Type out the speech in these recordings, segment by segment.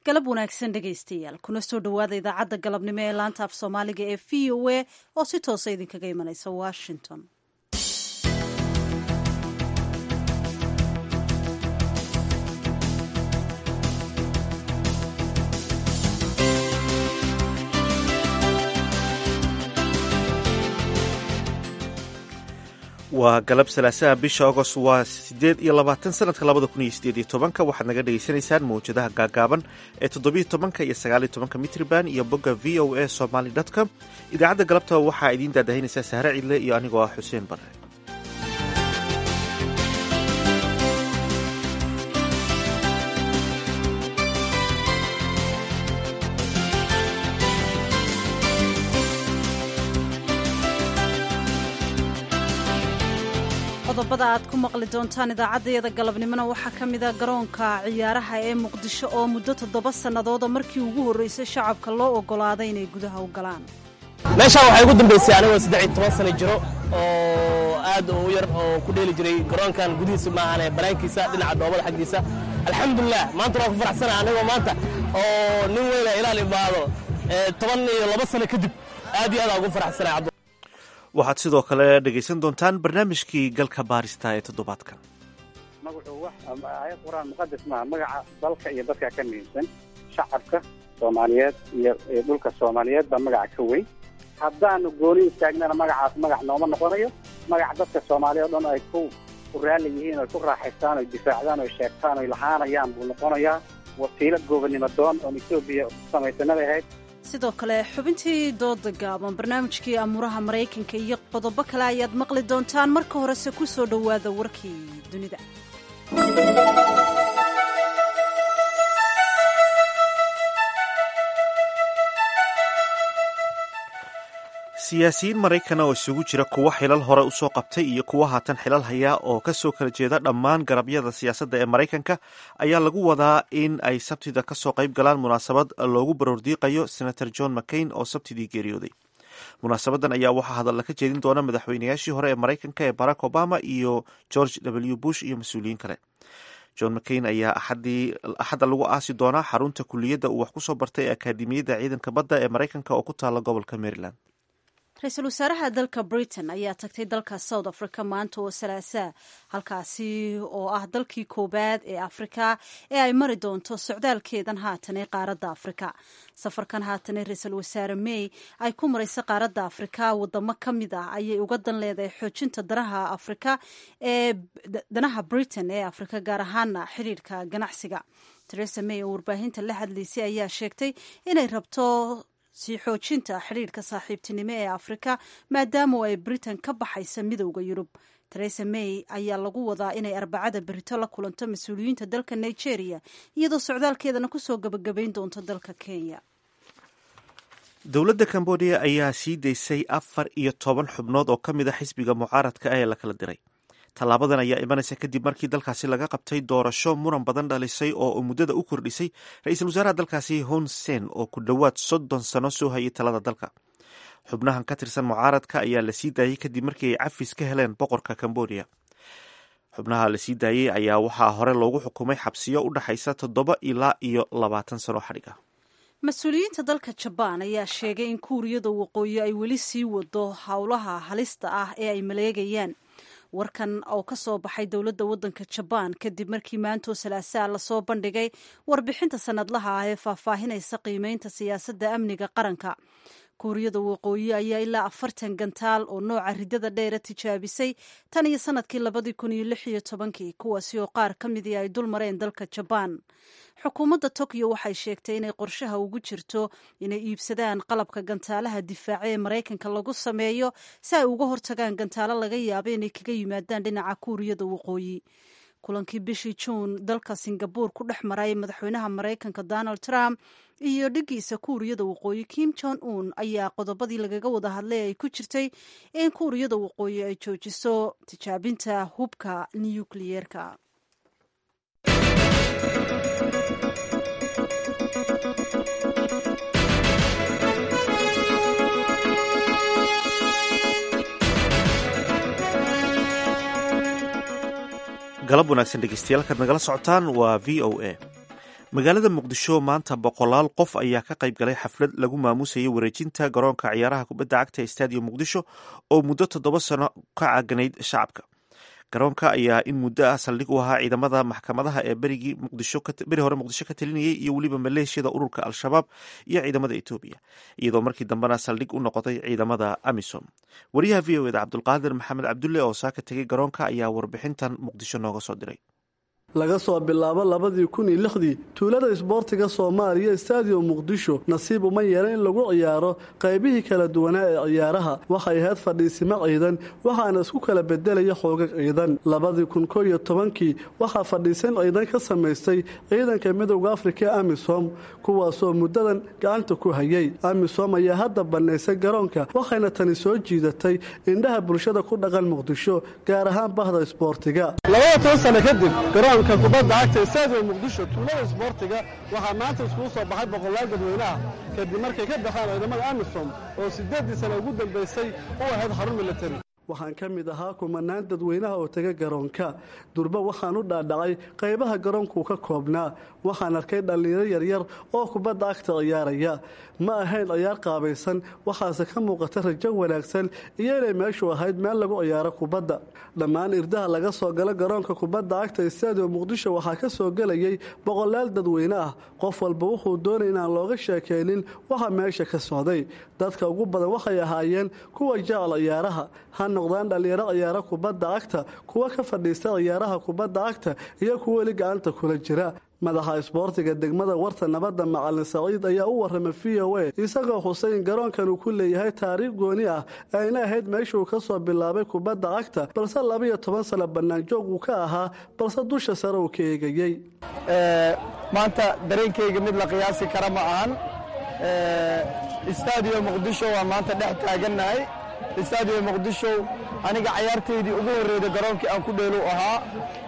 galab wanaagsan dhegaystayaal kuna soo dhowaada idaacadda galabnimo ee laanta af soomaaliga ee v o a oo si toosa idinkaga imanaysa washington waa galab salaasaha bisha agost waa sideed iyo labaatan sanadka labada kun iyo sideed iyo tobanka waxaad naga dhagaysanaysaan mawjadaha gaagaaban ee toddobiyo tobanka iyo sagaaliyo tobanka mitriban iyo bogga v o a somaly com idaacadda galabta waxaa idiin daadahinaysaa sahre cidle iyo anigoo ah xuseen bare qodobada aad ku maqli doontaan idaacaddayada galabnimona waxaa ka mida garoonka ciyaaraha ee muqdisho oo muddo toddoba sannadooda markii ugu horraysay shacabka loo oggolaaday inay gudaha u galaan meeshaan waxaa igu dambaysay anigoo saddex iyo toban sano jiro oo aad u yar oo ku dheeli jiray garoonkan gudihiisa maahane banaankiisa dhinaca dhoobada xaggiisa alxamdulilah maanta waan ku faraxsana anigoo maanta oo nin weyna ilaal imaado toban iyo laba sano kadib aad iyo aad aan ugu faraxsana waxaad sidoo kale dhegaysan doontaan barnaamijkii galka baarista ee toddobaadka magacu wax aayad qur-aan muqadas maaha magaca dalka iyo dadka ka muhiimsan shacabka soomaaliyeed iyo dhulka soomaaliyeed baa magaca ka weyn haddaanu gooni istaagnana magacaas magac nooma noqonayo magac dadka soomaaliya o dhan ay ku ku raalli yihiin oy ku raaxaystaan oy difaacdaan oy sheegtaan oy lahaanayaan buu noqonayaa wasiilo goobannimo doon oon etoobiya samaysanada ahayd sidoo kale xubintii dooda gaaban barnaamijkii amuuraha maraykanka iyo qodobo kale ayaad maqli doontaan marka horese ku soo dhowaada warkii dunida siyaasiyiin maraykana oo isugu jira kuwa xilal hore usoo qabtay iyo kuwa haatan xilal haya oo kasoo kala jeeda dhammaan garabyada siyaasadda ee maraykanka ayaa lagu wadaa in ay sabtida kasoo qayb galaan munaasabad loogu baroordiiqayo senator john mccain oo sabtidii geeriyooday munaasabadan ayaa waxaa hadalla ka jeedin doona madaxweynayaashii hore ee maraykanka ee barack obama iyo george w bush iyo mas-uuliyiin kale john mccain ayaa axadda lagu aasi doonaa xarunta kuliyadda uu wax kusoo bartay ee akaademiyadda ciidanka badda ee maraykanka oo ku taala gobolka maryland ra-iisul wasaaraha dalka britain ayaa tagtay dalka south africa maanta oo salaasaa halkaasi oo ah dalkii koowaad ee afrika ee ay mari doonto socdaalkeedan haatan ee qaaradda afrika safarkan haatan ee ra-iisul wasaare may ay ku maraysa qaaradda afrika wadamo ka mid ah ayay uga dan leedahay xoojinta danaha afrika ee danaha britain ee afrika gaar ahaana xidhiidhka ganacsiga teresa may oo warbaahinta la hadlaysay ayaa sheegtay inay rabto sii xoojinta xidhiidhka saaxiibtinimo ee afrika maadaama ay britain ka baxaysa midowda yurub teresa may ayaa lagu wadaa inay arbacada berito la kulanto mas-uuliyiinta dalka nigeria iyadoo socdaalkeedana kusoo gabagabayn doonto dalka kenya dowladda cambodia ayaa sii daysay afar iyo toban xubnood oo ka mid a xisbiga mucaaradka ee la kala diray tallaabadan ayaa imanaysa kadib markii dalkaasi laga qabtay doorasho muran badan dhalisay oo muddada u kordhisay ra-iisul wasaaraha dalkaasi hun sen oo ku dhowaad soddon sano soo hayay talada dalka xubnahan ka tirsan mucaaradka ayaa la sii daayey kadib markii ay cafis ka heleen boqorka cambodia xubnaha la sii daayey ayaa waxaa hore loogu xukumay xabsiyo u dhexaysa toddoba ilaa iyo labaatan sano xadhig ah mas-uuliyiinta dalka jabaan ayaa sheegay in kuuriyada waqooyi ay weli sii wado howlaha halista ah ee ay maleegayaan warkan oo ka soo baxay dowladda waddanka jabaan kadib markii maantoo salaasaa lasoo bandhigay warbixinta sanadlaha ah ee faahfaahinaysa qiimeynta siyaasadda amniga qaranka kuuriyada waqooyi ayaa ilaa afartan gantaal oo nooca ridada dheera tijaabisay tan iyo sanadkii labadii kun iyo lix iyo tobankii kuwaasi oo qaar ka midii ay dul mareen dalka jabaan xukuumadda tokyo waxay sheegtay inay qorshaha ugu jirto inay iibsadaan qalabka gantaalaha difaaca ee maraykanka lagu sameeyo si ay uga hortagaan gantaalo laga yaabo inay kaga yimaadaan dhinaca kuuriyada waqooyi kulankii bishii juun dalka singabuur ku dhex maray madaxweynaha maraykanka donald trump iyo dhigiisa kuuriyada waqooyi kim jong un ayaa qodobadii lagaga wada hadlay ay ku jirtay in kuuriyada waqooyi ay joojiso tijaabinta hubka nukliyeerka galab wanaagsan dhegeystayaal kaad nagala socotaan waa v o a magaalada muqdisho maanta boqolaal qof ayaa ka qayb galay xaflad lagu maamusayay wareejinta garoonka ciyaaraha kubadda cagta ee stadium muqdisho oo muddo toddoba sano ka caganayd shacabka garoonka ayaa in muddo ah saldhig u ahaa ciidamada maxkamadaha ee berigii muqdishoberi hore muqdisho ka talinayay iyo weliba maleeshiyada ururka al-shabaab iyo ciidamada etoobiya iyadoo markii dambena saldhig u noqotay ciidamada amisom wariyaha v o eda cabdulqaadir maxamed cabdulle oo saaka tegay garoonka ayaa warbixintan muqdisho nooga soo diray laga soo bilaabo labadii kun iyo lixdii tuulada isboortiga soomaaliya stadium muqdisho nasiib uma yeelan in lagu ciyaaro qaybihii kala duwanaa ee ciyaaraha waxay ahayd fadhiisimo ciidan waxaana isku kala bedelaya xoogag ciidan labadii kun koo iyo tobankii waxaa fadhiisan ciidan ka samaystay ciidanka midowda afrika ee amisom kuwaasoo muddadan gacanta ku hayay amisom ayaa hadda bannaysay garoonka waxayna tani soo jiidatay indhaha bulshada ku dhaqan muqdisho gaar ahaan bahda isboortiga garoonka kubadda cagta stadium muqdisho tuulada isboortiga waxaa maanta iskugu soo baxay boqolaal dadweynaha kadib markay ka baxeen ciidamada amisom oo siddeeddii sana ugu dambaysay u ahayd xarun militari waxaan ka mid ahaa kumanaan dadweynaha oo tega garoonka durba waxaan u dhaadhacay qaybaha garoonkuu ka koobnaa waxaan arkay dhallinyaro yaryar oo kubadda agta ciyaaraya ma ahayn ciyaar qaabaysan waxaase ka muuqata rajo wanaagsan iyo inay meeshu ahayd meel lagu ciyaaro kubadda dhammaan irdaha laga soo galo garoonka kubadda agta stadium muqdisho waxaa ka soo gelayay boqolaal dadweyne ah qof walba wuxuu doonay inaan looga sheekaynin waxa meesha ka socday dadka ugu badan waxay ahaayeen kuwa jecel ciyaaraha ha noqdaan dhallinyaro ciyaaro kubadda cagta kuwa ka fadhiista ciyaaraha kubadda cagta iyo kuwa weli gacanta kula jira madaxa isboortiga degmada warta nabadda macalin saciid ayaa u warramay v o a isagoo xusay in garoonkan uu ku leeyahay taariikh gooni ah ayna ahayd meeshuu ka soo bilaabay kubadda cagta balse labaiyo toban sano bannaanjoog uu ka ahaa balse dusha sare uu ka eegayey maanta dareenkayga mid la qiyaasi kara ma ahan stadium muqdisho waa maanta dhex taagannahay stadium muqdisho aniga cayaartaydii ugu horreyda garoonkii aan ku dheelu ahaa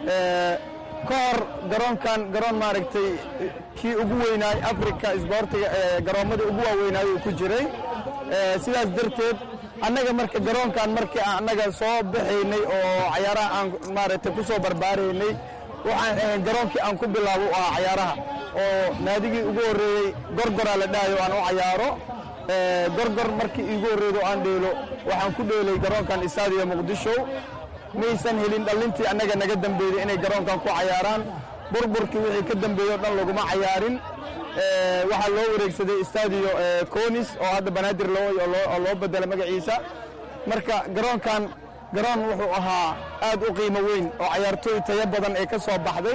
ka hor garoonkan garoon maaragtay kii ugu weynaay africa isboortiga garoommada ugu waaweynaayo uu ku jiray sidaas darteed annaga marka garoonkan markii annaga soo baxaynay oo cayaaraha aan maaragtay ku soo barbaaraynay waxaan ahayn garoonkii aan ku bilaabo u ahaa cayaaraha oo naadigii ugu horreeyey gorgoraa la dhahayo aan u cayaaro gorgor markii iigu horreydo aan dheelo waxaan ku dheelay garoonkan stadium muqdisho maysan helin dhallintii annaga naga dambeeyey inay garoonkan ku cayaaraan burburkii wixii ka dambeeyey o dhan laguma cayaarin waxaa loo wareegsaday stadio conis oo hadda banaadir oo loo bedela magaciisa marka garoonkan garoon wuxuu ahaa aad u qiimo weyn oo cayaartooy tayo badan ee ka soo baxday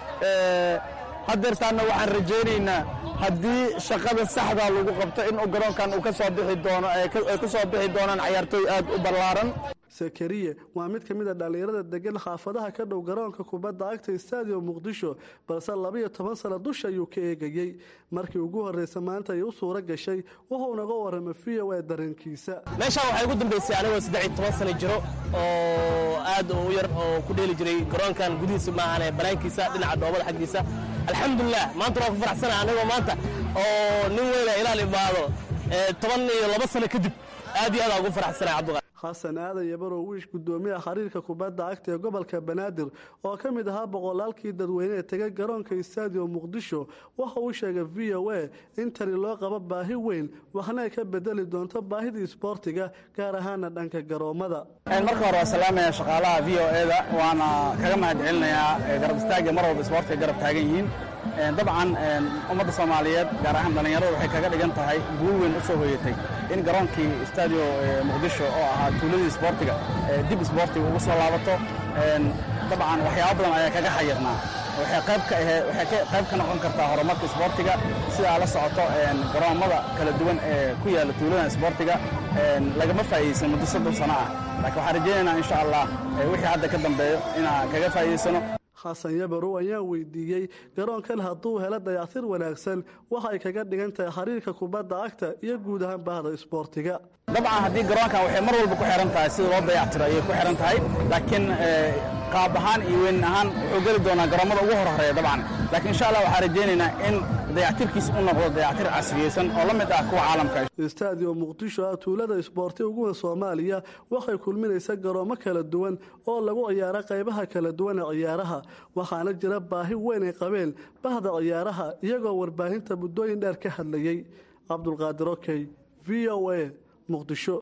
haddeertaanna waxaan rajaynaynaa haddii shaqada saxdaa lagu qabto inuu garoonkan uu ka soo bixi doono ay ka soo bixi doonaan cayaartooy aad u ballaaran sakariye waa mid ka mid a dhallinyarada degan xaafadaha ka dhow garoonka kubadda cagta stadium muqdisho balse labaiyo toban sano dusha ayuu ka eegayey markii ugu horreysa maanta ay u suuro gashay wuxuu naga warramay v o a dareenkiisa meeshaan waxaa ugu dambaysay anigoo saddex iyo toban sano jiro oo aad u yar oo ku dheeli jiray garoonkan gudihiisa maahane banaankiisa dhinaca dhoobada xaggiisa alxamdulilah maanta waa ku faraxsana anigoo maanta oo nin weyna ilaal imaado toban iyo laba sano kadib aad iyo aad ugu faraxsana cabdiqa xasan aadan yabarow wiish gudoomiyaha xiriirka kubadda cagta ee gobolka banaadir oo ka mid ahaa boqolaalkii dadweyne ee tegay garoonka stadium muqdisho waxa uu sheegay v o a in tani loo qabo baahi weyn waxna ay ka bedeli doonto baahidii isboortiga gaar ahaana dhanka garoommada marka hore waa salaamaya shaqaalaha v o eda waana kaga mahad celinayaa garab istaaga mar walba isboortiga garab taagan yihiin dabcan ummadda soomaaliyeed gaar ahaan dhallinyarada waxay kaga dhigan tahay guul weyn u soo hoyatay in garoonkii stadio muqdisho oo ahaa tuuladii isboortiga dib isboortiga ugu soo laabato dabcan waxyaabo badan ayaa kaga xayirnaa waxay qayb ka ahee waxay qayb ka noqon kartaa horumarka isboortiga sidaa la socoto garoommada kala duwan ee ku yaalla tuuladan isboortiga lagama faa'iidaysan muddo soddon sano ah laakiin waxaan rajaynaynaa insha allah wixii hadda ka dambeeyo inaan kaga faa'iidaysano xasan yabarow ayaa weydiiyey garoonkan hadduu helo dayactir wanaagsan waxay kaga dhigan tahay xiriirka kubadda cagta iyo guud ahaan bahda isboortiga dabcan haddii garoonkan waxay mar walba ku xihan tahay sida loo dayactiro ayay ku xihan tahay laakiin qaab ahaan iyo weyn ahaan wuxuu geli doonaa garoommada ugu hor horeeya dabcan laakiin insha allah waxaan rajaynaynaa in dayactirkiis u noqdo dayactir casriyeysan oo la mid ah kuwa caalamka istaadiyo muqdisho ah tuulada isboorti ugu weyn soomaaliya waxay kulminaysa garoomo kala duwan oo lagu ciyaaro qaybaha kala duwan ee ciyaaraha waxaana jira baahi weyn ay qabeen bahda ciyaaraha iyagoo warbaahinta muddooyin dheer ka hadlayey cabdulqaadir okey v o a muqdisho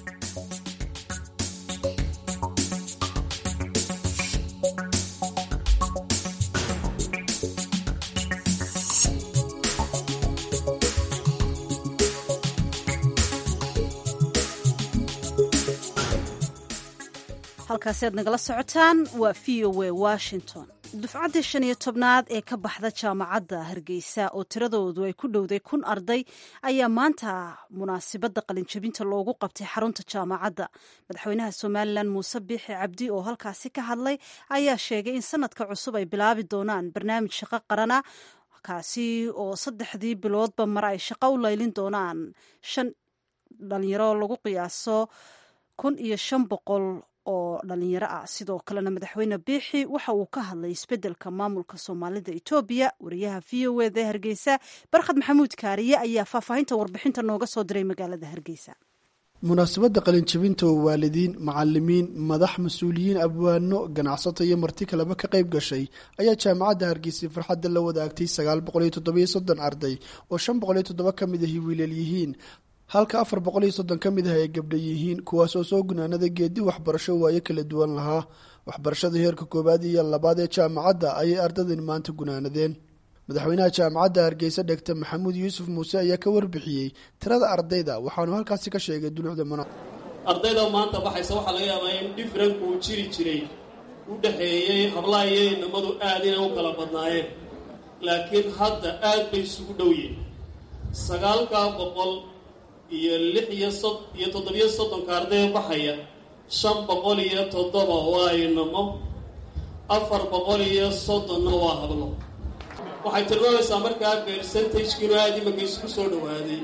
halkaasi aad nagala socotaan waa v o a washington dufcaddii shan iyo tobnaad ee ka baxda jaamacadda hargeysa oo tiradoodu ay ku dhowday kun arday ayaa maanta munaasibadda qalinjabinta loogu qabtay xarunta jaamacadda madaxweynaha somalilan muuse biixi cabdi oo halkaasi ka hadlay ayaa sheegay in sanadka cusub ay bilaabi doonaan barnaamij shaqo qarana kaasi oo saddexdii biloodba mar ay shaqo u laylin doonaan shan dhalinyaro lagu qiyaaso kun iyo shan boqol oo dhalinyaro ah sidoo kalena madaxweyne biixi waxa uu ka hadlay isbeddelka maamulka soomaalida etoobiya wariyaha v o eda hargeysa barkhad maxamuud kaariye ayaa faahfaahinta warbixinta nooga soo diray magaalada hargeysa munaasabadda qalinjabinta oo waalidiin macalimiin madax mas-uuliyiin abwaano ganacsato iyo marti kaleba ka qayb gashay ayaa jaamacadda hargeysa farxadda la wadaagtay sagaal boqol iyo toddobiyo soddon arday oo shan boqol iyo toddoba ka mid ahi wiilal yihiin halka afar boqol iyo soddon ka mid ah ay gabdha yihiin kuwaas oo soo gunaanada geedi waxbarasho waayo kala duwan lahaa waxbarashada heerka koowaad iyo labaad ee jaamacadda ayay ardadani maanta gunaanadeen madaxweynaha jaamacadda hargeysa dhegta maxamuud yuusuf muuse ayaa ka warbixiyey tirada ardayda waxaanu halkaasi ka sheegay dulucda muna ardayda maanta baxaysa waxaa laga yaabaa in dhifranku uu jiri jiray u dhexeeyey hablaha iyo inamadu aad inay u kala badnaayeen laakiin hadda aad bay isugu dhow yihin sagaalkaa boqol iyo lix iyo sod iyo toddobiyo soddonka arday baxaya shan boqol iyo toddoba waa inamo afar boqol iyo soddonna waa hablo waxay tilmaamaysaa markaa bersentagekinu aada imanka isku soo dhowaaday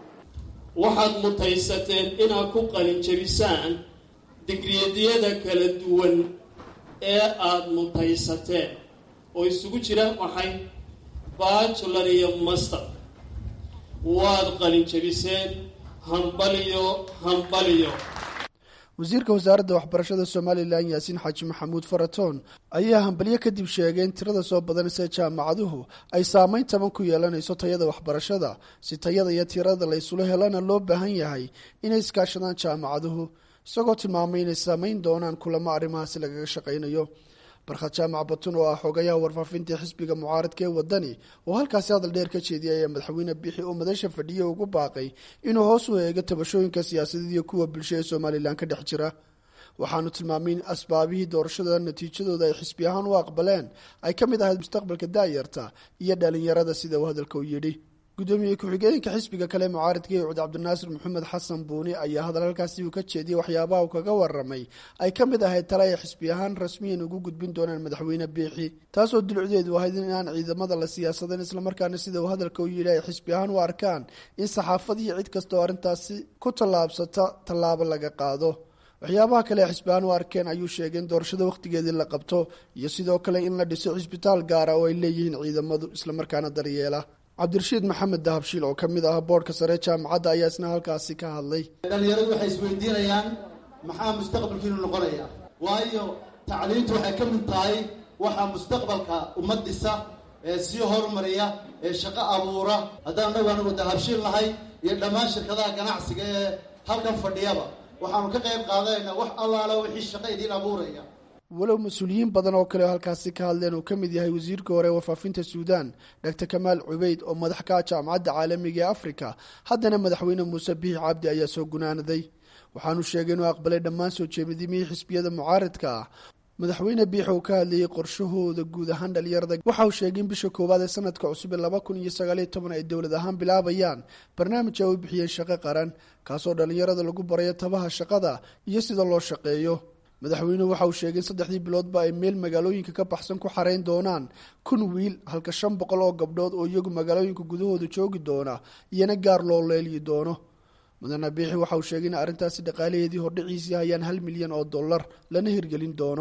waxaad mutaysateen inaad ku qalinjabisaan digriyadiyada kala duwan ee aada mutaysateen oo isugu jira maxay bajular iyo master waad qalinjabiseen hambaliyo hambaliyo wasiirka wasaaradda waxbarashada somalilan yaasiin xaaji maxamuud faratoon ayaa hambalyo kadib sheegay in tirada soo badanaysa jaamacaduhu ay saameyn taban ku yeelanayso tayada waxbarashada si tayada iyo tirada la ysula helana loo baahan yahay inay iskaashadaan jaamacaduhu isagoo tilmaamay inay saameyn doonaan kulamo arrimahaasi lagaga shaqaynayo barkhad jaamac batun oo ah xogayaha warfaafinta xisbiga mucaaradka ee wadani oo halkaasi hadal dheer ka jeediyay ayaa madaxweyne bixi oo madasha fadhiya ugu baaqay inuu hoos u eego tabashooyinka siyaasadeed iyo kuwa bulsho ee somalilan ka dhex jira waxaanu tilmaamay in asbaabihii doorashada natiijadooda ay xisbi ahaan u aqbaleen ay ka mid ahayd mustaqbalka daayarta iyo dhalinyarada sida uu hadalka u yidhi gudoomiye ku-xigeenka xisbiga kale mucaaradka ee cuud cabdinaasir maxamed xasan buuni ayaa hadal halkaasi uu ka jeediyey waxyaabaha uu kaga waramay ay ka mid ahayd tale ay xisbi ahaan rasmiyan ugu gudbin doonaan madaxweyne biixi taasoo dulucdeedu ahayd in aan ciidamada la siyaasadan islamarkaana sida uu hadalka u yidhi ay xisbi ahaan u arkaan in saxaafad iyo cid kasta oo arrintaasi ku tallaabsata tallaabo laga qaado waxyaabaha kale ee xisbiyaan u arkeen ayuu sheegay in doorashada wakhtigeedii la qabto iyo sidoo kale in la dhiso cisbitaal gaara oo ay leeyihiin ciidamadu islamarkaana daryeela cabdirashiid maxamed dahabshiil oo ka mid ah boodhka sare jaamacadda ayaa isna halkaasi ka hadlay dhalinyaradu waxay isweydiinayaan maxaa mustaqbalkiinu noqonaya waayo tacliintu waxay ka mid tahay waxaa mustaqbalka ummad dhisa ee sii horumariya ee shaqo abuura haddaan anagu anagu dahabshiil nahay iyo dhammaan shirkadaha ganacsiga ee halkan fadhiyaba waxaanu ka qayb qaadanaynaa wax allaala wixii shaqo idiin abuuraya walow mas-uuliyiin badan oo kale halkaasi ka hadleen uu ka mid yahay wasiirka hore ee warfaafinta suudaan doctor kamaal cubeyd oo madax ka ah jaamacadda caalamiga ee afrika haddana madaxweyne muuse biixi cabdi ayaa soo gunaanaday waxaanu sheegay inuu aqbalay dhammaan soo jeedimihii xisbiyada mucaaradka ah madaxweyne biixi uu ka hadlayey qorshahooda guud ahaan dhalinyarada waxa uu sheegay in bisha koowaad ee sanadka cusub ee laba kun iyo sagaaliyo toban ay dowlad ahaan bilaabayaan barnaamij ay u bixiyeen shaqo qaran kaasoo dhalinyarada lagu barayo tabaha shaqada iyo sida loo shaqeeyo madaxweynuhu waxa uu sheegay in saddexdii biloodba ay meel magaalooyinka ka baxsan ku xarayn doonaan kun wiil halka shan boqol oo gabdhood oo iyagu magaalooyinka gudahooda joogi doona iyana gaar loo leelyi doono mudane biixi waxa uu sheegay in arrintaasi dhaqaalaheedii hordhiciisii hayaan hal milyan oo dollar lana hirgelin doono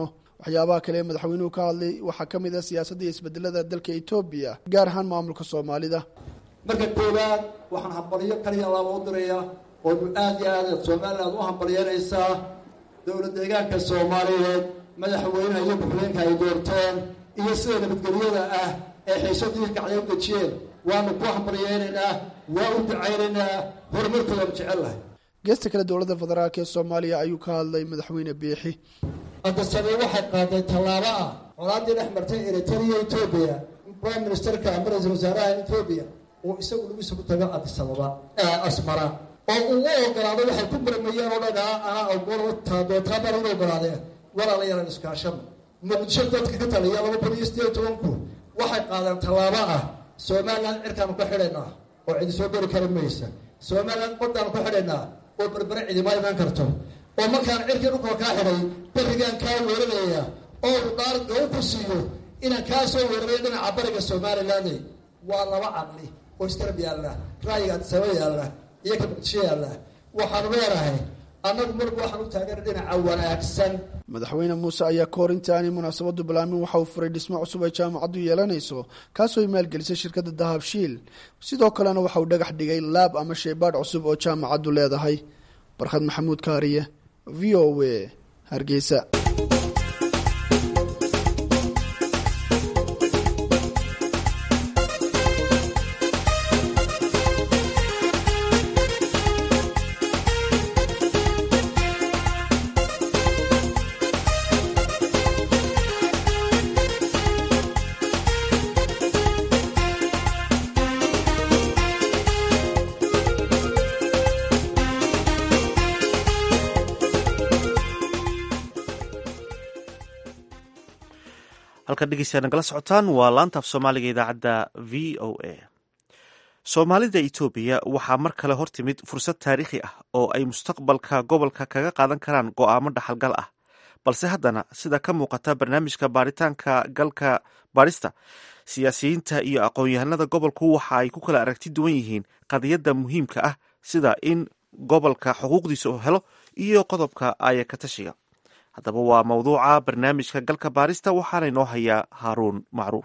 waxyaabaha kale ee madaxweynuhu ka hadlay waxaa ka mid ah siyaasadda iyo isbedelada dalka etoobiya gaar ahaan maamulka soomaalida marka koowaad waxaan hambalyo kaliya laaba u diraya oonu aad iyo aad somaliland u hambalyanaysaa dowlad deegaanka soomaaliyeed madaxweynaha iyo ku-xigeenka ay doorteen iyo sida nabadgelyada ah ee xiisadii kacday u dejiyeen waanu ku hambalyeynaynaa waa u ducaynaynaa horumarkoodaanu jecellahay geesta kale dowladda federaalk ee soomaaliya ayuu ka hadlay madaxweyne biixi hadda samey waxay qaaday tallaabo ah colaadii dhex martay eritrea etoobiya prime ministerka ama ra-iisul wasaaraha etoobiya uu isagu lagiisa ku tago adisababa asmara oo uu u ogolaado waxay ku murmayeen oo dhan anaa ogoltaadootaabar u ogolaadeen walaalayalan iskaashada muqdisho dadka ka taliya laba kun iyo sideed tobanku waxay qaadeen tallaabo ah somaliland cirkaanu ka xidhaynaa oo cidi soo geli kara maysa somaliland badaanu ka xidhaynaa oo berbere cidima imaan karto oo markaan cirkii dhulkoo kaa xidhay berigaan kaa weeranaya oo udhaar u ku siiyo inaan kaa soo weeraray dhinaca bariga somaliland waa laba cadli oo iskarab yaalla ra'yiga adisaba yaalla iyo ka muqdisho yaalla waxaanu leenahay annagu marba waxaan u taageera dhinaca wanaagsan madaxweyne muuse ayaa ka hor intaanay munaasabadu balaamin waxa uu furay dhismo cusub ay jaamacaddu yeelanayso kaasoo ay maalgelisay shirkadda dahabshiil sidoo kalena waxa uu dhagax dhigay laab ama shaybaadh cusub oo jaamacaddu leedahay barkhad maxamuud kaariye v o w hargeysa halkan dhegeystayaa nagala socotaan waa laanta af soomaaliga idaacadda v o a soomaalida etoobiya waxaa mar kale hor timid fursad taariikhi ah oo ay mustaqbalka gobolka kaga qaadan karaan go'aamo dhaxalgal ah balse haddana sida ka muuqata barnaamijka baaritaanka galka baarista siyaasiyiinta iyo aqoon-yahanada gobolku waxa ay ku kala aragti duwan yihiin qadiyadda muhiimka ah sida in gobolka xuquuqdiisa uu helo iyo qodobka aya ka tashiga haddaba waa mawduuca barnaamijka galka baarista waxaana inoo hayaa haaruun macruuf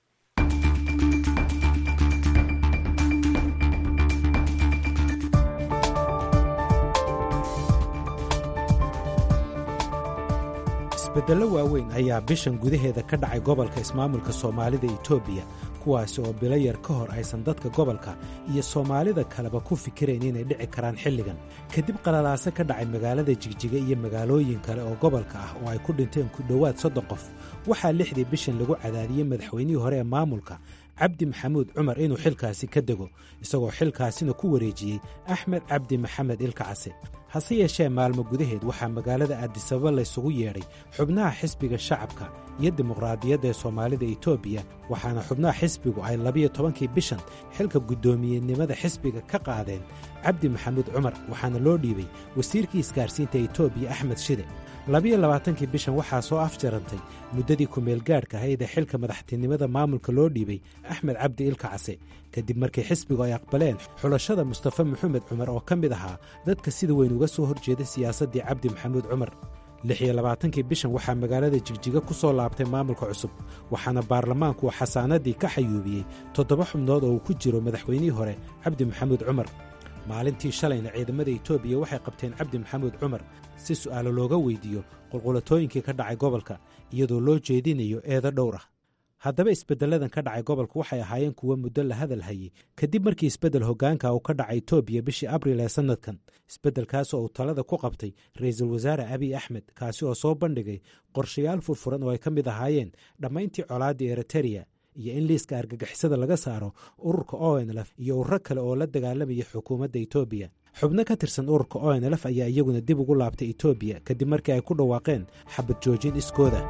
isbeddello waaweyn ayaa bishan gudaheeda ka dhacay gobolka ismaamulka soomaalida etoobiya kuwaasi oo bilo yar ka hor aysan dadka gobolka iyo soomaalida kaleba ku fikirayn inay dhici karaan xilligan kadib qalalaase ka dhacay magaalada jigjiga iyo magaalooyin kale oo gobolka ah oo ay ku dhinteen ku dhowaad soddon qof waxaa lixdii bishan lagu cadaadiyey madaxweynihii hore ee maamulka cabdi maxamuud cumar inuu xilkaasi ka dego isagoo xilkaasina ku wareejiyey axmed cabdi maxamed ilkacase hase yeeshee maalmo gudaheed waxaa magaalada aadisababa laysugu yeedhay xubnaha xisbiga shacabka iyo dimuqraadiyadda ee soomaalida etoobiya waxaana xubnaha xisbigu ay labiyo tobankii bishan xilka guddoomiyenimada xisbiga ka qaadeen cabdi maxamuud cumar waxaana loo dhiibay wasiirkii isgaarsiinta etoobiya axmed shide labiyo labaatankii bishan waxaa soo afjarantay muddadii kumeelgaadhka ahayd ee xilka madaxtinimada maamulka loo dhiibay axmed cabdi ilkacase kadib markii xisbigu ay aqbaleen xulashada mustafa maxamed cumar oo ka mid ahaa dadka sida weyn uga soo horjeeda siyaasaddii cabdi maxamuud cumar lix iyo labaatankii bishan waxaa magaalada jigjiga ku soo laabtay maamulka cusub waxaana baarlamaanku uu xasaanadii ka xayuubiyey toddoba xubnood oo uu ku jiro madaxweynihii hore cabdi maxamuud cumar maalintii shalayna ciidamada etoobiya waxay qabteen cabdi maxamuud cumar si su'aalo looga weydiiyo qulqulatooyinkii ka dhacay gobolka iyadoo loo jeedinayo eedo dhowr ah haddaba isbeddelladan ka dhacay gobolka waxay ahaayeen kuwo muddo la hadal hayey kadib markii isbeddel hoggaanka uu ka dhacay etoobiya bishii abril ee sannadkan isbeddelkaasoo uu talada ku qabtay ra'iisul wasaare abiy axmed kaasi oo soo bandhigay qorshayaal furfuran oo ay ka mid ahaayeen dhammayntii colaaddii eritereya iyo in liiska argagixisada laga saaro ururka onlf iyo ururo kale oo la dagaalamaya xukuumadda etoobiya xubno ka tirsan ururka onlf ayaa iyaguna dib ugu laabtay etoobiya kadib markii ay ku dhawaaqeen xabad joojin iskooda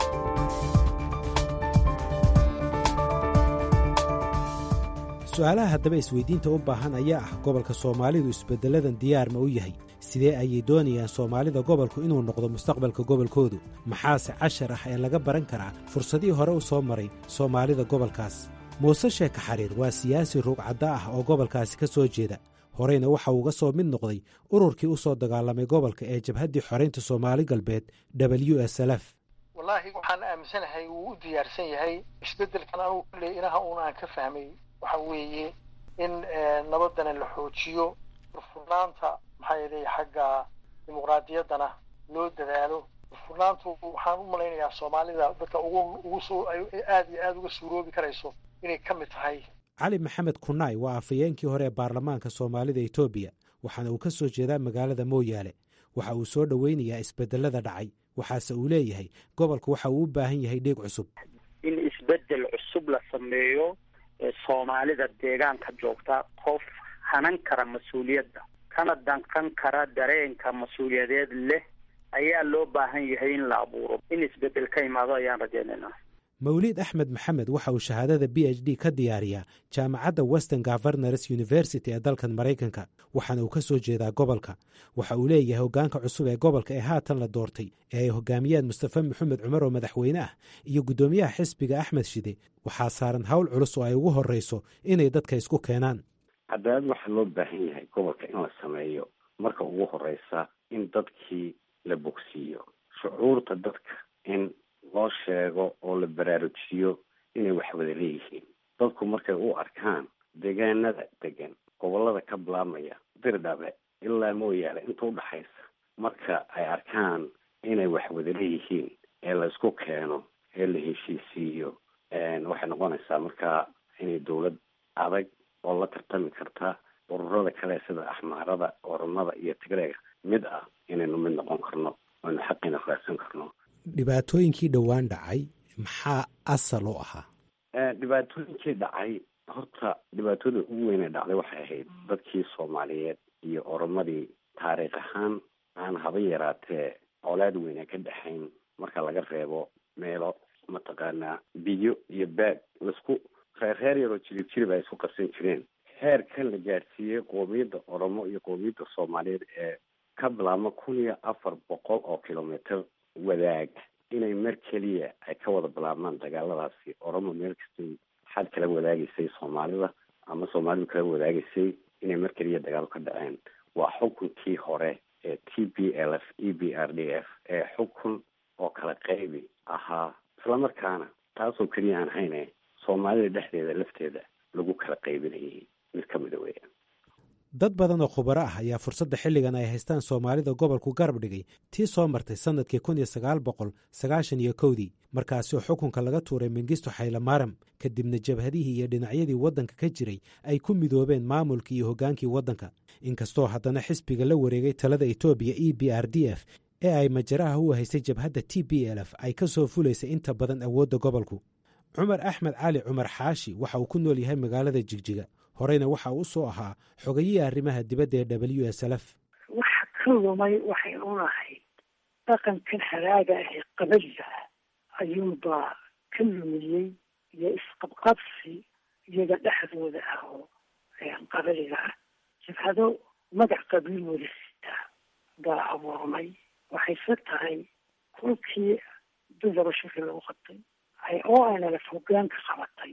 su-aalaha haddaba isweydiinta u baahan ayaa ah gobolka soomaalidu isbedelladan diyaar ma u yahay sidee ayay doonayaan soomaalida gobolku inuu noqdo mustaqbalka gobolkoodu maxaase cashar ah ee laga baran karaa fursadihii hore u soo maray soomaalida gobolkaas muuse sheeka xariir waa siyaasi ruugcadda ah oo gobolkaasi ka soo jeeda horeyna waxa uuga soo mid noqday ururkii u soo dagaalamay gobolka ee jabhaddii xoraynta soomaali galbeed w s lf wallaahi waxaan aaminsanahay wuu u diyaarsan yahay isbeddelkan anugu kulley inaha uun aan ka fahmay waxa weeye in nabadana la xoojiyo furfurnaanta maxaa yeelay xagga dimuqraadiyaddana loo dadaalo furfurnaantu waxaan u malaynayaa soomaalida dadka ugu ugu soo aada iyo aada uga suuroobi karayso inay ka mid tahay cali maxamed kunaay waa afhayeenkii hore ee baarlamaanka soomaalida etoobiya waxaana uu ka soo jeedaa magaalada mooyaale waxa uu soo dhoweynayaa isbedelada dhacay waxaase uu leeyahay gobolka waxa uu u baahan yahay dheeg cusub in isbedel cusub la sameeyo soomaalida deegaanka joogta qof hanan kara mas-uuliyadda kana danqan kara dareenka mas-uuliyadeed leh ayaa loo baahan yahay in la abuuro in isbedel ka imaado ayaan rajaynaynaa mawliid axmed maxamed waxa uu shahaadada b h d ka diyaariyaa jaamacadda western governors university ee dalkan maraykanka waxaana uu ka soo jeedaa gobolka waxa uu leeyahay hoggaanka cusub ee gobolka ee haatan la doortay ee ay hogaamiyaan mustafa maxamed cumar oo madaxweyne ah iyo guddoomiyaha xisbiga axmed shide waxaa saaran howl culus oo ay ugu horreyso inay dadka isku keenaan cadaalad waxaa loo baahan yahay gobolka in la sameeyo marka ugu horeysa in dadkii la bogsiiyo shucuurta dadka in loo sheego oo la baraarujiyo inay wax wada leeyihiin dadku markay u arkaan deegaanada degan gobolada ka bilaabmaya dirdhabe ilaa mooyaale inta udhaxaysa marka ay arkaan inay wax wada leeyihiin ee la isku keeno ee la heshiisiiyo waxay noqonaysaa markaa inay dawlad adag oo la tartami karta ururada kale sida axmaarada oromada iyo tigreega mid ah inaynu mid noqon karno aynu xaqiina raadsan karno dhibaatooyinkii dhowaan dhacay maxaa asal u ahaa dhibaatooyinkii dhacay horta dhibaatada ugu weynee dhacday waxay ahayd dadkii soomaaliyeed iyo oromadii taariikh ahaan aan haba yaraatee colaad weyne ka dhexayn marka laga reebo meelo mataqaanaa biyo iyo baag laisku reer reer yaroo jirib jirib ay isku qabsan jireen heerkan la gaadhsiiyey qoomiyadda oromo iyo qoomiyadda soomaaliyeed ee ka bilaabma kun iyo afar boqol oo kilomitr wadaaga inay mar keliya ay ka wada bilaabmaan dagaaladaasi oromo meel kastay xad kala wadaagaysay soomaalida ama soomaalidu kala wadaagaysay inay mar keliya dagaalo ka dhaceen waa xukunkii hore ee t b l f e b r d f ee xukun oo kala qaybi ahaa islamarkaana taasoo keliya aan hayne soomaalida dhexdeeda lafteeda lagu kala qaybinayay mid ka mida weeyaan dad badan oo khubaro ah ayaa fursadda xilligan ay haystaan soomaalida gobolku garab dhigay tii soo martay sannadkii kun iyo sagaal boqol sagaashan iyo kowdii markaasoo xukunka laga tuuray mengisto xaylamaram kadibna jabhadihii iyo dhinacyadii waddanka ka jiray ay ku midoobeen maamulkii iyo hoggaankii waddanka inkastoo haddana xisbiga la wareegay talada etoobiya e b r d f ee ay majaraha u haysay jabhadda t b l f ay ka soo fulaysay inta badan awoodda gobolku cumar axmed cali cumar xaashi waxa uu ku nool yahay magaalada jigjiga horeyna waxa uu usoo ahaa xogayihii arrimaha dibadda ee w s lf waxa ka lumay waxay unahayd dhaqankan haraaga ah ee qabaliga ah ayuunbaa ka lumiyey iyo isqabqabsi iyaga dhexdooda ah oo qabaliga ah jabhado magac qabiil wada sitaa baa abuurmay waxayse tahay kulkii dudaba shirki lagu qabtay ay o n lf hogaanka qabatay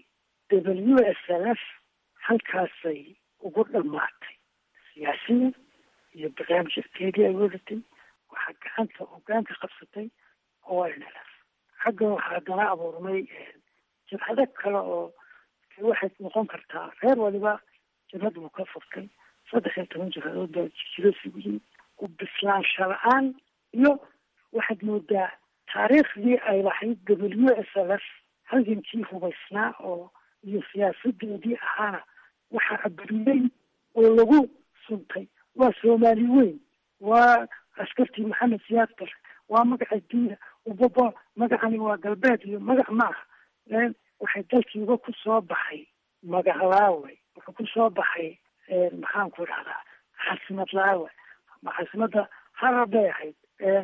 w s lf halkaasay ugu dhammaatay siyaasiyan iyo barnaamijkeedii ay wadatay waxaa gacanta hogaanka qabsatay o n lf xagga waxaa haddana abuurmay jabhado kale oo waxay noqon kartaa reer waliba jabhad buu ka furtay saddex iyo toban jabhadood baa jiro sugiyin u bislaansha la-aan iyo waxaad moodaa taariikhdii ay lahayd w s lf halgankii hubaysnaa oo iyo siyaasadeedii ahaana waxaa aburiyey oo lagu suntay waa soomaali weyn waa askartii maxamed siyaad bar waa magaca diina ubaba magacani waa galbeed iyo magac ma aha waxay dalkiiba ku soo baxay magac laawe wuxuu ku soo baxay maxaan ku idhahdaa xasimad laawe ama xasimadda harar bay ahayd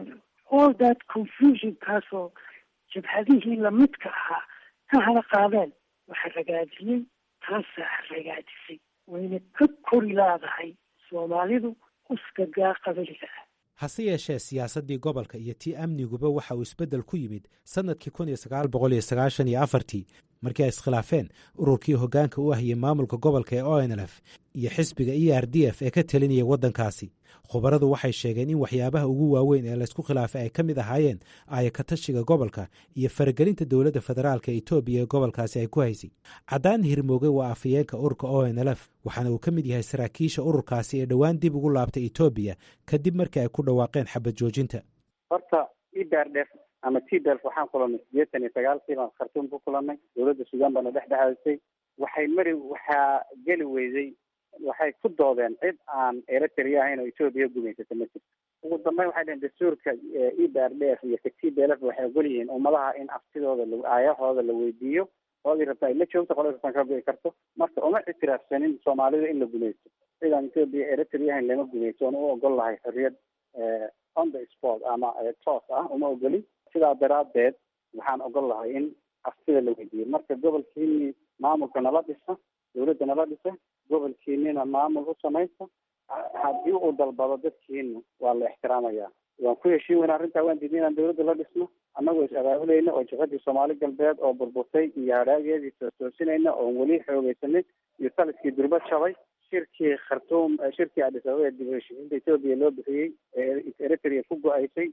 all that confusion kaasoo jabhadihii lamidka ahaa ka hana qaadeen waxaa ragaadiyey taasaa ragaadisay wayna ka kori laadahay soomaalidu uskagaa qabaliga ah hase yeeshee siyaasaddii gobolka iyo tii amniguba waxa uu isbeddel ku yimid sannadkii kun iyo sagaal boqol iyo sagaashan iyo afartii markii ay iskhilaafeen ururkii hoggaanka u ahiyey maamulka gobolka ee o n lf iyo xisbiga e r d f ee ka telinaya waddankaasi khubaradu waxay sheegeen in waxyaabaha ugu waaweyn ee laysku khilaafay ay ka mid ahaayeen aayakatashiga gobolka iyo faragelinta dowladda federaalka etoobiya ee gobolkaasi ay ku haysay caddaan hirmooge waa afayeenka ururka o n lf waxaana uu ka mid yahay saraakiisha ururkaasi ee dhowaan dib ugu laabtay etoobiya kadib markii ay ku dhawaaqeen xabad joojinta horta idardef ama tdef waxaan kulanay sideetan iyo sagaalkii baan khartuum ku kulanay dowladda suudaan baana dhex dhexaadisay waxay mari waxaa geli weyday waxay ku doodeen cid aan eritrea ahayn oo etoobiya gumaysata ma jirto ugu dambeyn waxay dhaheen dastuurka e d r d f iyo t d l f waxay ogol yihiin ummadaha in aftidooda la aayahooda la weydiiyo qoladii rabta ay la joogto qoladi rabtaan ka go'i karto marka uma ictiraafsanin soomaalida in la gumaysto cidaan etoobiya eritrea ahayn lama gumaysto oon u ogol lahay xorriyad on the sport ama toos ah uma ogolin sidaa daraadeed waxaan ogol lahay in aftida la weydiiyo marka gobolkiini maamulka nala dhisa dawladda nala dhisa gobolkiinina maamul u samaysta haddii uu dalbado dadkiina waa la ixtiraamaya waan ku heshiin weyna arrintaa waan diidnay inaan dawladda la dhisno annagoo is abaabulayna oo jihadii soomaali galbeed oo burburtay iyo hadhaageedii toosinayna oon weli xoogeysanay iyo taliskii durba jabay shirkii khartuum shirkii adis ababa ee dib u heshiisiinta etoobiya loo bixiyey ee eritrea ku go-aysay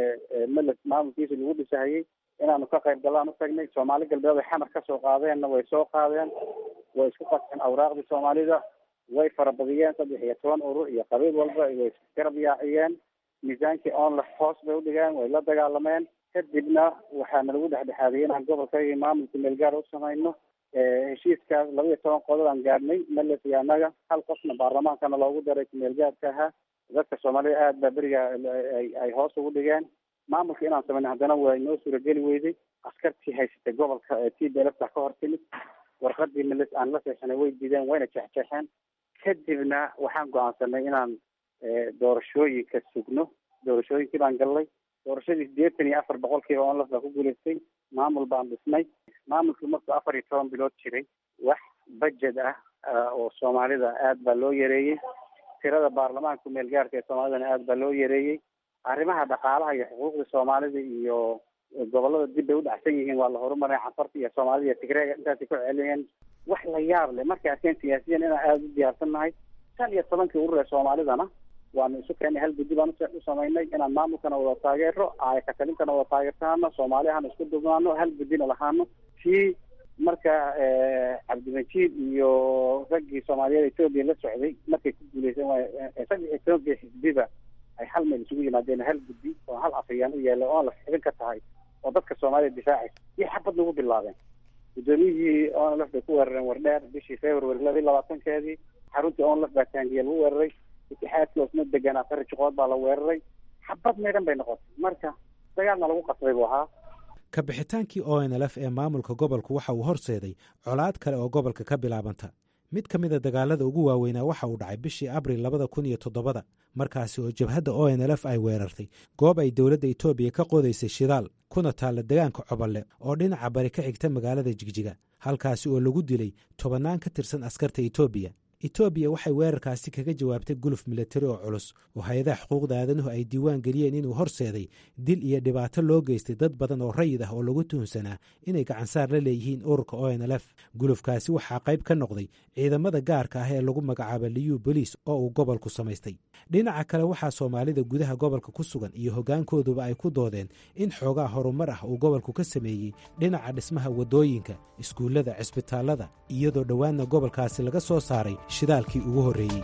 meles maamulkiisa lagu dhisahayey inaanu ka qayb galaan u tagnay soomaali galbeed ay xamar kasoo qaadeenna way soo qaadeen way isku qaseen awraaqdii soomaalida way farabadiyeen saddex iyo toban urur iyo qabiil walba way garab yaaciyeen miisaankii onlef hoos bay udhigeen way la dagaalameen kadibna waxaana lagu dhexdhexaadiyey inaan gobolkayga maamulka meelgaar u samayno heshiiskaas laba iyo toban qodob aan gaadhnay meles iyo annaga hal qofna baarlamaankana loogu daray kumeelgaarka ahaa dadka soomaalida aad baa beriga ay hoos ugu dhigeen maamulka inaan samayno haddana waa inoo suurageli weyday askartii haysatay gobolka t d lfta ka hor timid warqadii meles aan la seexanay way diideen wayna jexjeexeen kadibna waxaan go-aansanay inaan doorashooyinka sugno doorashooyinkii baan gallay doorashadii sideetan iyo afar boqolkiiba onlaf baa ku guulaystay maamul baan dhisnay maamulkii markuu afar iyo toban bilood jiray wax budget ah oo soomaalida aad baa loo yareeyey tirada baarlamaanka meelgaarka ee soomaalidana aad baa loo yareeyey arrimaha dhaqaalaha iyo xuquuqda soomaalida iyo gobolada dib bay u dhacsan yihiin waa la horumaray cafarta iyo soomaalida iyo tigreega intaasay ku celinayeen wax la yaab leh markay arkeen siyaasiyan inaan aada u diyaarsan nahay shan iyo tobankii urur ee soomaalidana waanu isu keennay hal guddi baan u samaynay inaan maamulkana wada taageero aayakatalintana wada taageertaano soomaaliahana isku dubnaano hal guddina lahaano kii marka cabdimajiid iyo raggii soomaaliyeed etoobiya la socday markay ku guuleysan waay saddex iyo tobankii xisbiba ay hal meel isugu yimaadeen hal guddi oo hal afayaan u yeelay oon la xibin ka tahay oo dadka soomaalida difaacaysa iyo xabad nagu bilaabeen guddoomiyihii onlf bay ku weerareen wardheer bishii february laba iyo labaatankeedii xaruntii onlf baa taangiya lagu weeraray itixaadkii osma deganaa fari jiqood baa la weeraray xabad meedhan bay noqotay marka dagaalna lagu qasbay buu ahaa ka bixitaankii o n lf ee maamulka gobolku waxa uu horseeday colaad kale oo gobolka ka bilaabanta mid ka mid a dagaalada ugu waaweynaa waxa uu dhacay bishii abril labada kun iyo toddobada markaasi oo jabhadda o n lf ay weerartay goob ay dowladda etoobiya ka qodaysay shidaal kuna taalla degaanka cobolle oo dhinaca bari ka xigta magaalada jigjiga halkaasi oo lagu dilay tobannaan ka tirsan askarta etoobiya etoobiya waxay weerarkaasi kaga jawaabtay guluf milatari oo culus oo hay-adaha xuquuqda aadanuhu ay diiwaan geliyeen inuu horseeday dil iyo dhibaato loo geystay dad badan oo rayid ah oo lagu tuhunsanaa inay gacansaar la leeyihiin ururka o n lf gulufkaasi waxaa qayb ka noqday ciidamada gaarka ah ee lagu magacaaba liyu boliis oo uu gobolku samaystay dhinaca kale waxaa soomaalida gudaha gobolka ku sugan iyo hoggaankooduba ay ku doodeen in xoogaa horumar ah uu gobolku ka sameeyey dhinaca dhismaha waddooyinka iskuullada cisbitaallada iyadoo dhowaanna gobolkaasi laga soo saaray shidaalkii ugu horreeyey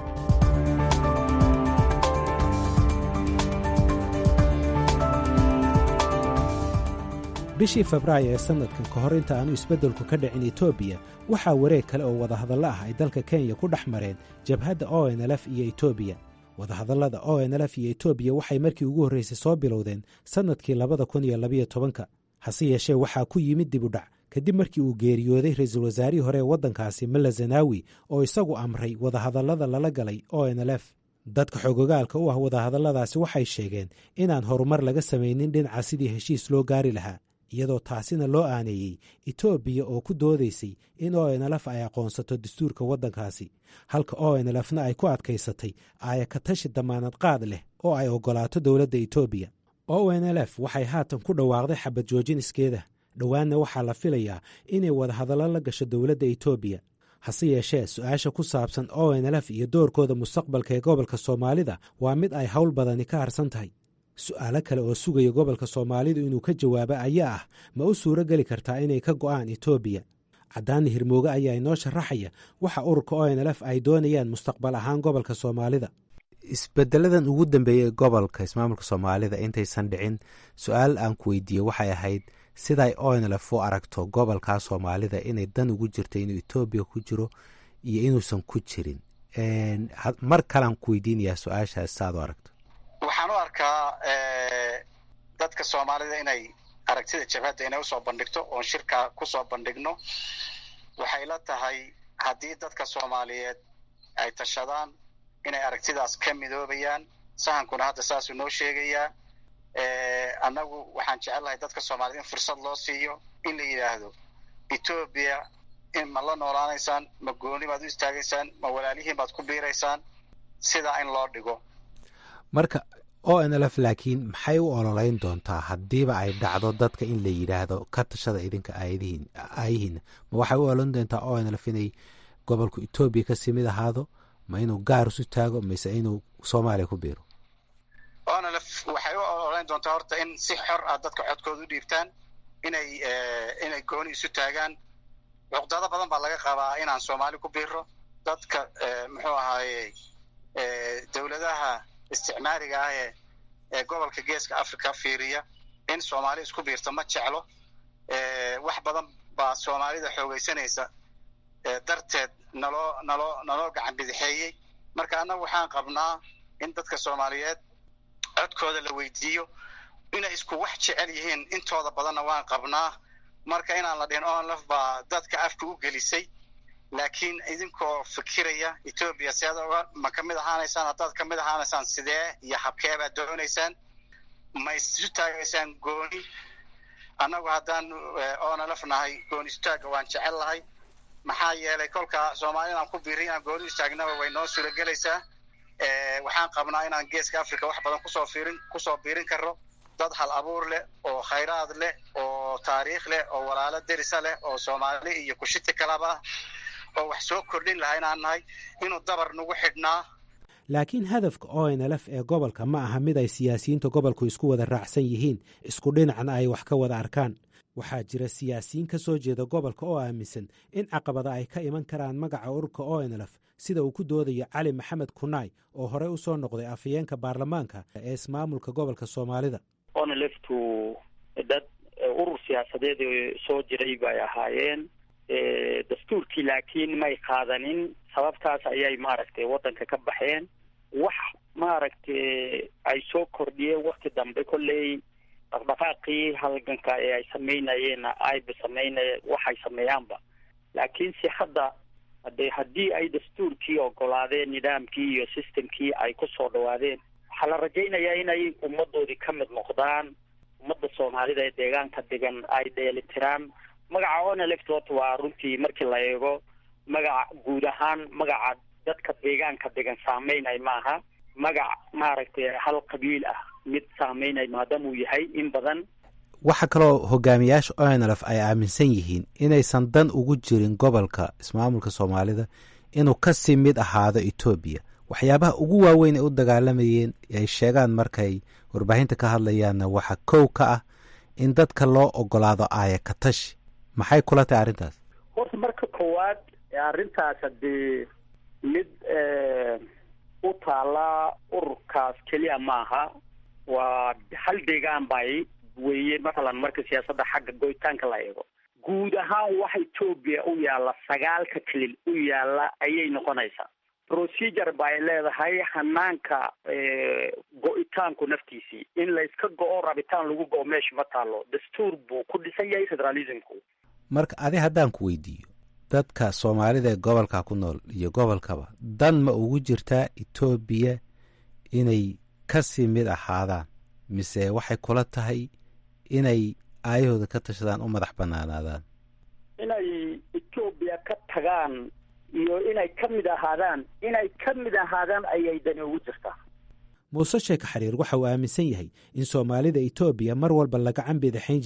bishii febraayo ee sannadkan ka hor inta aanu isbeddelku ka dhicin etoobiya waxaa wareeg kale oo wadahadallo ah ay dalka kenya ku dhex mareen jabhadda o n lf iyo etoobiya wadahadallada o n lf iyo etoobiya waxay markii ugu horraysay soo bilowdeen sannadkii labada kun iyo labayo tobanka hase yeeshee waxaa ku yimid dib u dhac kadib markii uu geeriyooday ra-iisul wasaarihii hore ee waddankaasi malla zanaawi oo isagu amray wadahadallada lala galay o n lf dadka xogogaalka u ah wadahadalladaasi waxay sheegeen inaan horumar laga samaynin dhinaca sidii heshiis loo gaari lahaa iyadoo taasina loo aaneeyey etoobiya oo ku doodaysay in o n lf ay aqoonsato dastuurka waddankaasi halka o n lfna ay ku adkaysatay aayakatashi damaanad qaad leh oo ay oggolaato dowladda etoobiya o n lf waxay haatan ku dhawaaqday xabad joojin iskeeda dhowaanna waxaa la filayaa inay wadahadallo la gasho dowladda etoobiya hase yeeshee su-aasha ku saabsan o n lf iyo doorkooda mustaqbalka ee gobolka soomaalida waa mid ay howl badani ka harsan tahay su-aalo kale oo sugaya gobolka soomaalidu inuu ka jawaabo ayaa ah ma u suuro geli kartaa inay ka go'aan etoobiya caddaani hirmooge ayaa inoo sharaxaya waxa ururka o n lf ay doonayaan mustaqbal ahaan gobolka soomaalida isbedeladan ugu dambeeyey gobolka ismaamulka soomaalida intaysan dhicin su-aal aan ku weydiiyey waxay ahayd siday onlf u aragto gobolkaa soomaalida inay dan ugu jirto inuu etoobiya ku jiro iyo inuusan ku jirin mar kalean ku weydiinayaa su-aashaas saad u aragto waxaan u arkaa dadka soomaalida inay aragtida jabhadda inay usoo bandhigto oon shirka kusoo bandhigno waxay la tahay haddii dadka soomaaliyeed ay tashadaan inay aragtidaas ka midoobayaan sahankuna hadda saasuu noo sheegayaa annagu waxaan jecelnahay dadka soomaaliyed in fursad loo siiyo in la yidhaahdo etoobiya in ma la noolaanaysaan ma gooni baad u istaagaysaan ma walaalihiin baad ku biiraysaan sidaa in loo dhigo marka o n lf laakiin maxay u ololeyn doontaa haddiiba ay dhacdo dadka in la yidhaahdo ka tashada idinka aayadihiin aayihiina ma waxay u ololeyn doontaa o n lf inay gobolku etoobiya kasii mid ahaado ma inuu gaar isu taago mise inuu soomaaliya ku biiro onlf waxay u ololeyn doontaa horta in si xor ah dadka codkooda u dhiibtaan inay inay gooni isu taagaan cuqdado badan baa laga qabaa inaan soomaali ku biiro dadka muxuu ahaaye dowladaha isticmaariga ah ee ee gobolka geeska africa fiiriya in soomaali isku biirto ma jeclo wax badan baa soomaalida xoogeysanaysa darteed naloo naloo naloo gacan bidixeeyey marka annagu waxaan qabnaa in dadka soomaaliyeed codkooda la weydiiyo inay isku wax jecel yihiin intooda badanna waan qabnaa marka inaan la dhihin onlf baa dadka afka u gelisay laakiin idinkoo fikiraya etoobiya si ad oga ma kamid ahaanaysaan haddaad kamid ahaanaysaan sidee iyo habkee baad doonaysaan ma isu taagaysaan gooni annagu haddaan onlf nahay gooni istaaga waan jecel lahay maxaa yeelay kolka soomaali inaan ku biirin inaan gooni istaagnaba way noo suuragelaysaa waxaan qabnaa inaan geeska africa wax badan kusoo fiirin kusoo biirin karno dad hal abuur leh oo khayraad leh oo taariikh leh oo walaalo derisa leh oo soomaali iyo kushiti kalaba ah oo wax soo kordhin lahaa inaan nahay inuu dabar nagu xidhnaa laakiin hadafka o n lf ee gobolka ma aha mid ay siyaasiyiinta gobolku isku wada raacsan yihiin isku dhinacna ay wax ka wada arkaan waxaa jira siyaasiyiin ka soo jeeda gobolka oo aaminsan in caqabada ay ka iman karaan magaca ururka o n lf sida uu ku doodayo cali maxamed kunaay oo horey u soo noqday afhayeenka baarlamaanka ee ismaamulka gobolka soomaalida onleftu dad urur siyaasadeed soo jiray bay ahaayeen dastuurkii laakiin may qaadanin sababtaas ayay maaragtay waddanka ka baxeen wax maaragtay ay soo kordhiyeen wakti dambe kolley dhaqdhaqaaqii halganka ee ay samaynayeen ayba samaynaya waxay sameeyaanba laakiin si hadda hade haddii ay dastuurkii ogolaadeen nidaamkii iyo systemkii ay kusoo dhawaadeen waxaa la rajaynayaa inay ummadoodii ka mid noqdaan ummadda soomaalida ee deegaanka degan ay dheelitiraan magaca oneleft horta waa runtii markii la eego magaca guud ahaan magaca dadka deegaanka degan saameynay maaha magac maaragtay hal qabiil ah mid saameynay maadaamuu yahay in badan waxaa kaloo hogaamiyaasha onlf ay aaminsan yihiin inaysan dan ugu jirin gobolka ismaamulka soomaalida inuu kasii mid ahaado etoobiya waxyaabaha ugu waaweyn ay u dagaalamayeen ay sheegaan markay warbaahinta ka hadlayaanna waxaa kow ka ah in dadka loo ogolaado aaya katashi maxay kula tahay arrintaas horta marka koowaad arrintaas hadee mid u taala ururkaas keliya maaha waa hal deegaan bay weeye mathalan marka siyaasadda xagga goytaanka la eego guud ahaan waxa etoobiya u yaalla sagaalka kelil u yaalla ayay noqonaysaa procedure bay leedahay hanaanka go-itaanku naftiisii in layska go-o rabitaan lagu go-o meesha ma taalo dastuur buu ku dhisan yahay federalismku marka adi haddaan ku weydiiyo dadka soomaalida ee gobolka ku nool iyo gobolkaba dan ma ugu jirtaa etoobiya inay kasii mid ahaadaan mise waxay kula tahay inay aayahooda ka tashadaan u madax banaanaadaan inay etoobiya ka tagaan iyo inay ka mid ahaadaan inay ka mid ahaadaan ayay dani ugu jirtaa muuse sheeka xariir waxa uu aaminsan yahay in soomaalida etoobiya mar walba laga cambidixayn jiray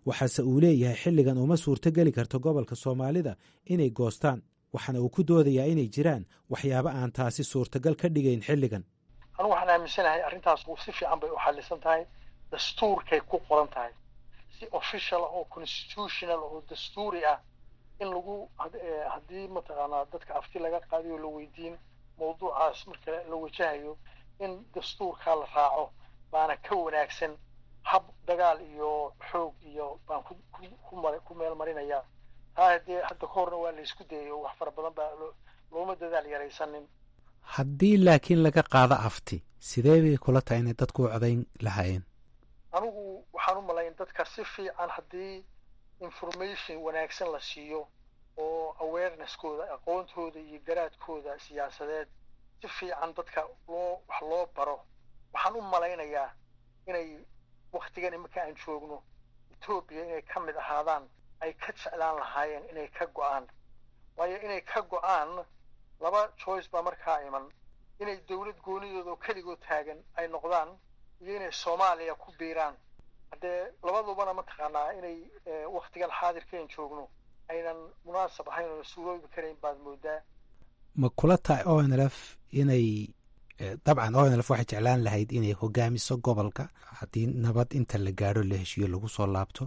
waxaase uu leeyahay xilligan uma suurtogeli karto gobolka soomaalida inay goostaan waxaana uu ku doodayaa inay jiraan waxyaabo aan taasi suurtagal ka dhigayn xilligan anu waxaan aaminsanahay arrintaas si fiican bay u xalisan tahay dastuurkay ku qoran tahay si official ah oo constitutional oo dastuuri ah in lagu haddii mataqaanaa dadka afti laga qaadiyo la weydiin mawduucaas marka la wajahayo in dastuurkaa la raaco baana ka wanaagsan hab dagaal iyo xoog iyo baan ku meel marinayaa taa haddee hadda ka horna waa la isku dayayo wax fara badan baa looma dadaal yaraysanin haddii laakiin laga qaado afti sidee bay kula tahay inay dadku u codayn lahaayeen anigu waxaan u malayn dadka si fiican haddii information wanaagsan la siiyo oo awareneskooda aqoontooda iyo garaadkooda siyaasadeed si fiican dadka loo wax loo baro waxaan u malaynayaa inay waktigan iminka aan joogno etoobiya inay ka mid ahaadaan ay ka jeclaan lahaayeen inay ka go-aan waayo inay ka go-aan laba choice baa markaa iman inay dowlad goonidooda oo keligood taagan ay noqdaan iyo inay soomaaliya ku biiraan haddee labadubana mataqaanaa inay waktigan xaadirkaen joogno aynan munaasab ahayn oona suuroobi karayn baad moodaa ma kula tahay o n l f inay dabcan o n l f waxay jeclaan lahayd inay hogaamiso gobolka haddii nabad inta la gaadho la heshiiyo lagu soo laabto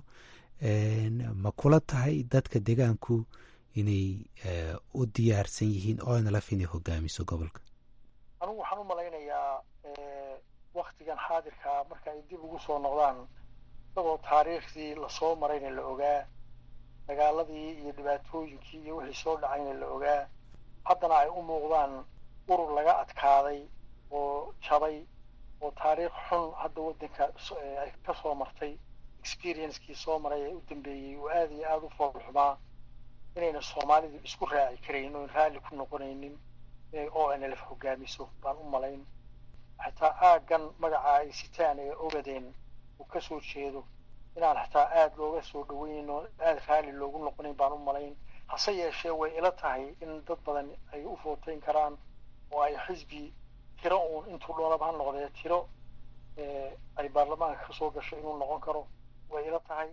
ma kula tahay dadka deegaanku inay u diyaarsan yihiin o n l f inay hogaamiso gobolka anugu waxaan u malaynayaa waktigan xaadirkaa marka ay dib ugu soo noqdaan isagoo taariikhdii lasoo marayna la ogaa dagaaladii iyo dhibaatooyinkii iyo wixii soo dhacayna la ogaa haddana ay u muuqdaan urur laga adkaaday oo jabay oo taariikh xun hadda waddanka ay ka soo martay experiencekii soo maray ee u dambeeyey oo aada iyo aada u foolxumaa inayna soomaalidu isku raaci karayn oon raalli ku noqonaynin inay o n l f hogaamiso baan u malayn xataa aaggan magaca ay sitaan ee ogadeen uu ka soo jeedo inaan xataa aada looga soo dhaweynin oo aada raalli loogu noqonayn baan u malayn hase yeeshee way ila tahay in dad badan ay u footayn karaan oo ay xisbi tiro uun intuu doonaba ha noqdee tiro ay baarlamaanka ka soo gasho inuu noqon karo way ila tahay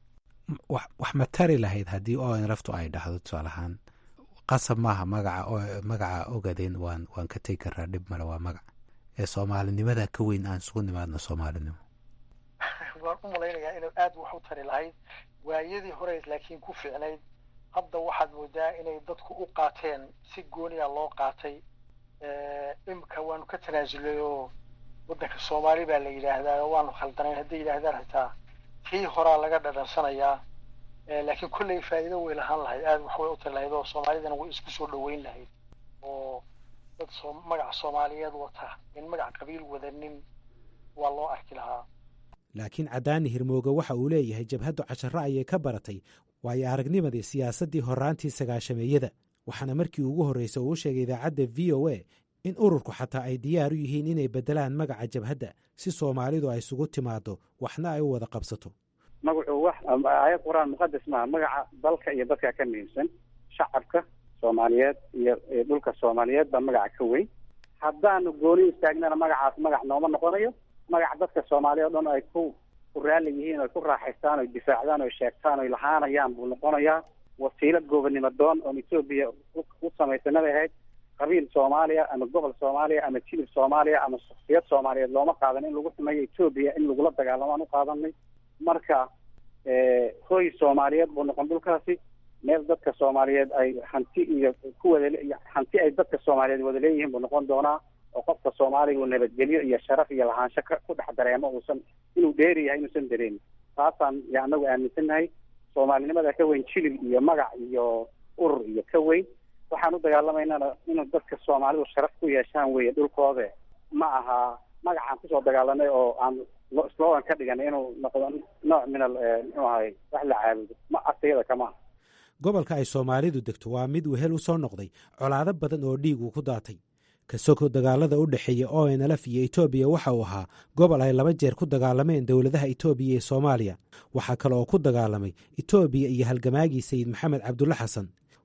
wax ma tari lahayd haddii o n laftu ay dhahdo tusaale ahaan qasab maaha magaca magaca ogadeen waan waan ka tegi karaa dhib male waa magac ee soomaalinimada ka weyn aan isugu nimaadno soomaalinimo waan u malaynayaa inay aada wax u tari lahayd waayadii horeyd laakiin ku fiicnayd hadda waxaad moodaa inay dadku u qaateen si gooniya loo qaatay imika waanu ka tanaasulay oo waddanka soomaali baa la yidhaahdaa oo waanu khaldanayn hadday yidhaahdaan xitaa tii horaa laga dhadhansanayaa laakiin kolley faa'iido way lahaan lahayd aada wax way u tari lahayd oo soomaalidana way isku soo dhoweyn lahayd oo dad soo magaca soomaaliyeed wata in magac qabiil wadanin waa loo arki lahaa laakiin cadaani hirmooge waxa uu leeyahay jabhaddu casharro ayay ka baratay waayo aragnimadii siyaasaddii horraantii sagaashameeyada waxaana markii ugu horreysa uu u sheegay idaacadda v o a in ururku xataa ay diyaar u yihiin inay beddelaan magaca jabhadda si soomaalidu ay isugu timaaddo waxna ay u wada qabsato magacu wax aayad qur-aan muqadas maaha magaca dalka iyo dadka ka muhiimsan shacabka soomaaliyeed iyo dhulka soomaaliyeed baa magaca ka weyn haddaanu gooni istaagnana magacaas magac nooma noqonayo magaca dadka soomaaliya o dhan ay ku ku raalli yihiin oy ku raaxaystaan oy difaacdaan oy sheegtaan oy lahaanayaan buu noqonayaa wasiilo goobonimo doon oon etoobiya u samaysanabay ahayd qabiil soomaaliya ama gobol soomaaliya ama jilib soomaaliya ama shaksiyad soomaaliyeed looma qaadan in lagu xumeeyo etoobiya in lagula dagaalamo aan u qaadanay marka hoy soomaaliyeed buu noqon dhulkaasi meel dadka soomaaliyeed ay hanti iyo ku wada hanti ay dadka soomaaliyeed wada leeyihiin buu noqon doonaa oo qofka soomaaliga uu nabadgelyo iyo sharaf iyo lahaansho ku dhex dareemo uusan inuu dheeri yahay inuusan dareemin taasaan ya anagu aaminsannahay soomaalinimada ka weyn jilib iyo magac iyo urur iyo ka weyn waxaan u dagaalamaynana inuu dadka soomaalidu sharaf ku yeeshaan weeye dhulkooda ma aha magacaan kusoo dagaalanay oo aan slogan ka dhiganay inuu noqdo nooc min al muxuu ahay wax la caabudo ma asayada kama aha gobolka ay soomaalidu degto waa mid wehel u soo noqday colaado badan oo dhiig uu ku daatay kasoko dagaalada u dhexeeya o n lf iyo etoobiya waxa uu ahaa gobol ay laba jeer ku dagaalameen dowladaha etoobiya iyo soomaaliya waxaa kale oo ku dagaalamay etoobiya iyo halgamaagii sayid maxamed cabdulle xasan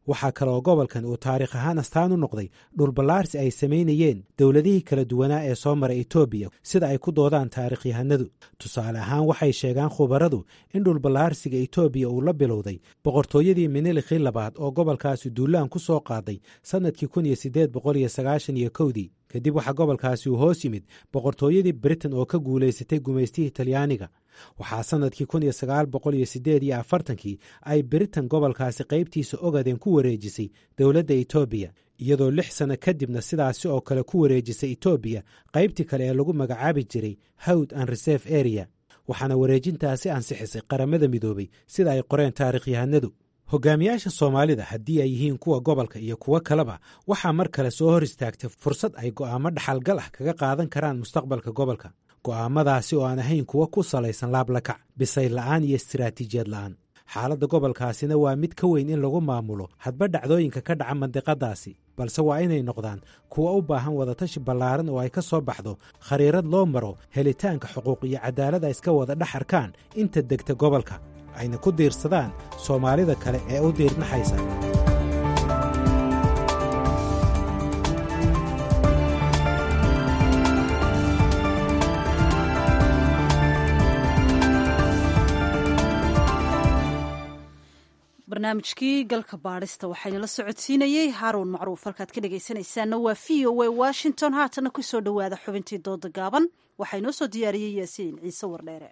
waxaa kale oo gobolkan uu taariikh ahaan astaan u noqday dhulballaarsi ay samaynayeen dowladihii kala duwanaa ee soo mara etoobiya sida ay ku doodaan taarikhyahanadu tusaale ahaan waxay sheegaan khubaradu in dhulballaarsiga etoobiya uu la bilowday boqortooyadii minilikii labaad oo gobolkaasi duulaan ku soo qaaday sannadkii kun iyo siddeed boqol iyo sagaashan iyo kowdii kadib waxaa gobolkaasi uu hoos yimid boqortooyadii britain oo ka guulaysatay gumaystihii talyaaniga waxaa sannadkii kun iyo sagaal boqol iyo siddeed iyo afartankii ay britain gobolkaasi qaybtiisa ogadeen ku wareejisay dowladda etoobiya iyadoo lix sanno kadibna sidaasi oo kale ku wareejisay etoobiya qaybtii kale ee lagu magacaabi jiray howd and reserve area waxaana wareejintaasi ansixisay qaramada midoobay sida ay qoreen taarikhyahanadu hogaamiyaasha soomaalida haddii ay yihiin kuwa gobolka iyo kuwo kaleba waxaa mar kale soo hor istaagtay fursad ay go'aamo dhaxalgal ah kaga qaadan karaan mustaqbalka gobolka go'aamadaasi oo aan ahayn kuwo ku salaysan laablakac bisayl la'aan iyo istiraatiijiyad la'aan xaaladda gobolkaasina waa mid ka weyn in lagu maamulo hadba dhacdooyinka ka dhaca mandiqadaasi balse waa inay noqdaan kuwo u baahan wadatashi ballaaran oo ay ka soo baxdo khariirad loo maro helitaanka xuquuq iyo cadaalad ay iska wada dhex arkaan inta degta gobolka ayna ku diirsadaan soomaalida kale ee u diirnaxaysa barnaamijkii galka baadhista waxaynala socodsiinayey haaruun macruuf halkaad ka dhegaysanaysaanna waa v o a washington haatana ku soo dhowaada xubintii dooda gaaban waxaa inoo soo diyaariyey yaasiin ciise wardheere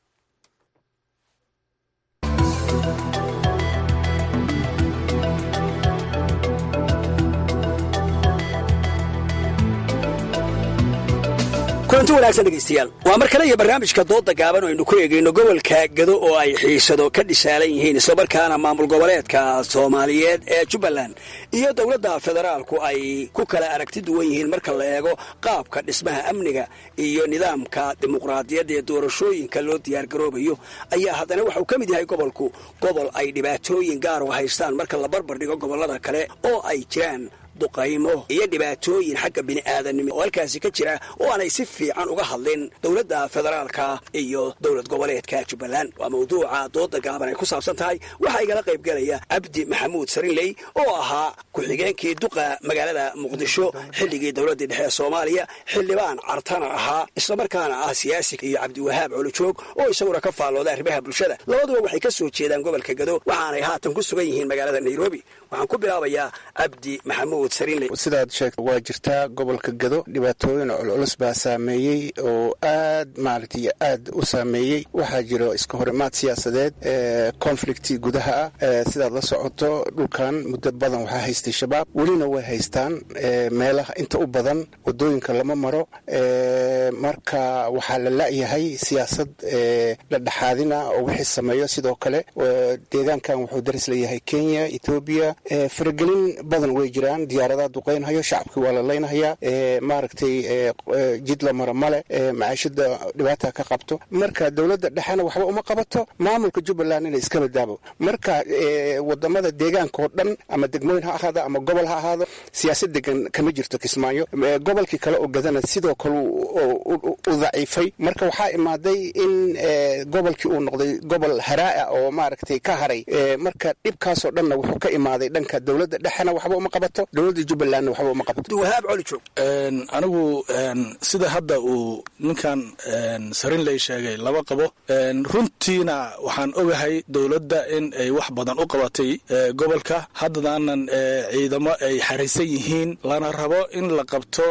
kulanti wanaagsan dhegaystayaal waa mar kale iyo barnaamijka dooda gaaban oo aynu ku eegayno gobolka gado oo ay xiisado ka dhisaalan yihiin islamarkaana maamul goboleedka soomaaliyeed ee jubbaland iyo dowladda federaalku ay ku kala aragti duwan yihiin marka la eego qaabka dhismaha amniga iyo nidaamka dimuqraadiyadda ee doorashooyinka loo diyaargaroobayo ayaa haddana waxauu ka mid yahay gobolku gobol ay dhibaatooyin gaar u haystaan marka la barbar dhigo gobollada kale oo ay jiraan duqaymo iyo dhibaatooyin xagga bini'aadanimo oo halkaasi ka jira oo aanay si fiican uga hadlin dowladda federaalka iyo dowlad goboleedka jubbaland waa mawduuca dooda gaaban ay ku saabsan tahay waxaa igala qaybgelaya cabdi maxamuud sarinley oo ahaa ku-xigeenkii duqa magaalada muqdisho xilligii dowladdii dhexe ee soomaaliya xildhibaan cartana ahaa islamarkaana ah siyaasi iyo cabdiwahaab colojoog oo isaguna ka faallooda arrimaha bulshada labaduba waxay ka soo jeedaan gobolka gado waxaanay haatan ku sugan yihiin magaalada nairobi waxaan ku bilaabayaa cabdi maxamuud sidaad sheegta waa jirtaa gobolka gado dhibaatooyin culculus baa saameeyey oo aad maaragtay aad u saameeyey waxaa jiro iska horimaad siyaasadeed conflicti gudaha ah sidaad la socoto dhulkan muddo badan waxaa haystay shabaab welina way haystaan meelaha inta u badan wadooyinka lama maro marka waxaa la la'yahay siyaasad la dhexaadina oo wixii sameeyo sidoo kale deegaankan wuxuu daris leeyahay kenya ethoobiya faragelin badan way jiraan diyaaradaha duqaynhayo shacabkii waa la laynhayaa maaragtay jid la maro male macaashada dhibaata ka qabto marka dowladda dhexena waxba uma qabato maamulka jubbaland inay iska badaabo marka wadamada deegaanka oo dhan ama degmooyin ha ahaado ama gobol ha ahaado siyaasad degan kama jirto kismaayo gobolkii kale oo gadana sidoo kale u daciifay marka waxaa imaaday in gobolkii uu noqday gobol haraaa oo maaragtay ka haray marka dhibkaasoo dhanna wuxuu ka imaaday dhanka dowladda dhexena waxba uma qabato dowladda jubbalandna waxba uma qabato wahaab colijoog anigu sida hadda uu ninkan sarinley sheegay laba qabo runtiina waxaan ogahay dowladda in ay wax badan u qabatay gobolka haddadaanan ciidamo ay xaraysan yihiin lana rabo in la qabto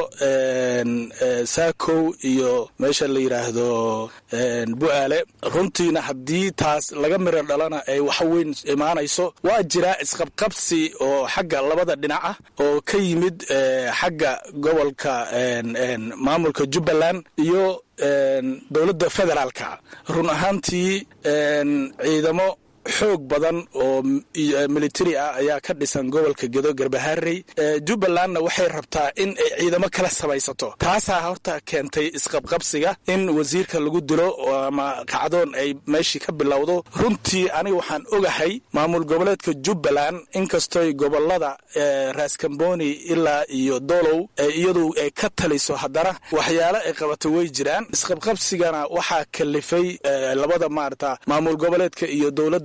saakow iyo meesha la yidhaahdo bu'aale runtiina haddii taas laga miro dhalana ay waxa weyn imaanayso waa jiraa isqabqabsi oo xagga labada dhinac ah oo ka yimid xagga gobolka maamulka jubbaland iyo dowladda federaalka run ahaantii ciidamo xoog badan oo militari ah ayaa ka dhisan gobolka gedo garbaharey jubbalandna waxay rabtaa in ay ciidamo kala samaysato taasaa horta keentay isqabqabsiga in wasiirka lagu dilo ama kacdoon ay meeshii ka bilowdo runtii aniga waxaan ogahay maamul goboleedka jubbaland inkastoy gobolada raaskamboni ilaa iyo dolow iyadu ay ka taliso haddana waxyaale ay qabato way jiraan isqabqabsigana waxaa kalifay labada maarata maamul goboleedka iyo dowladda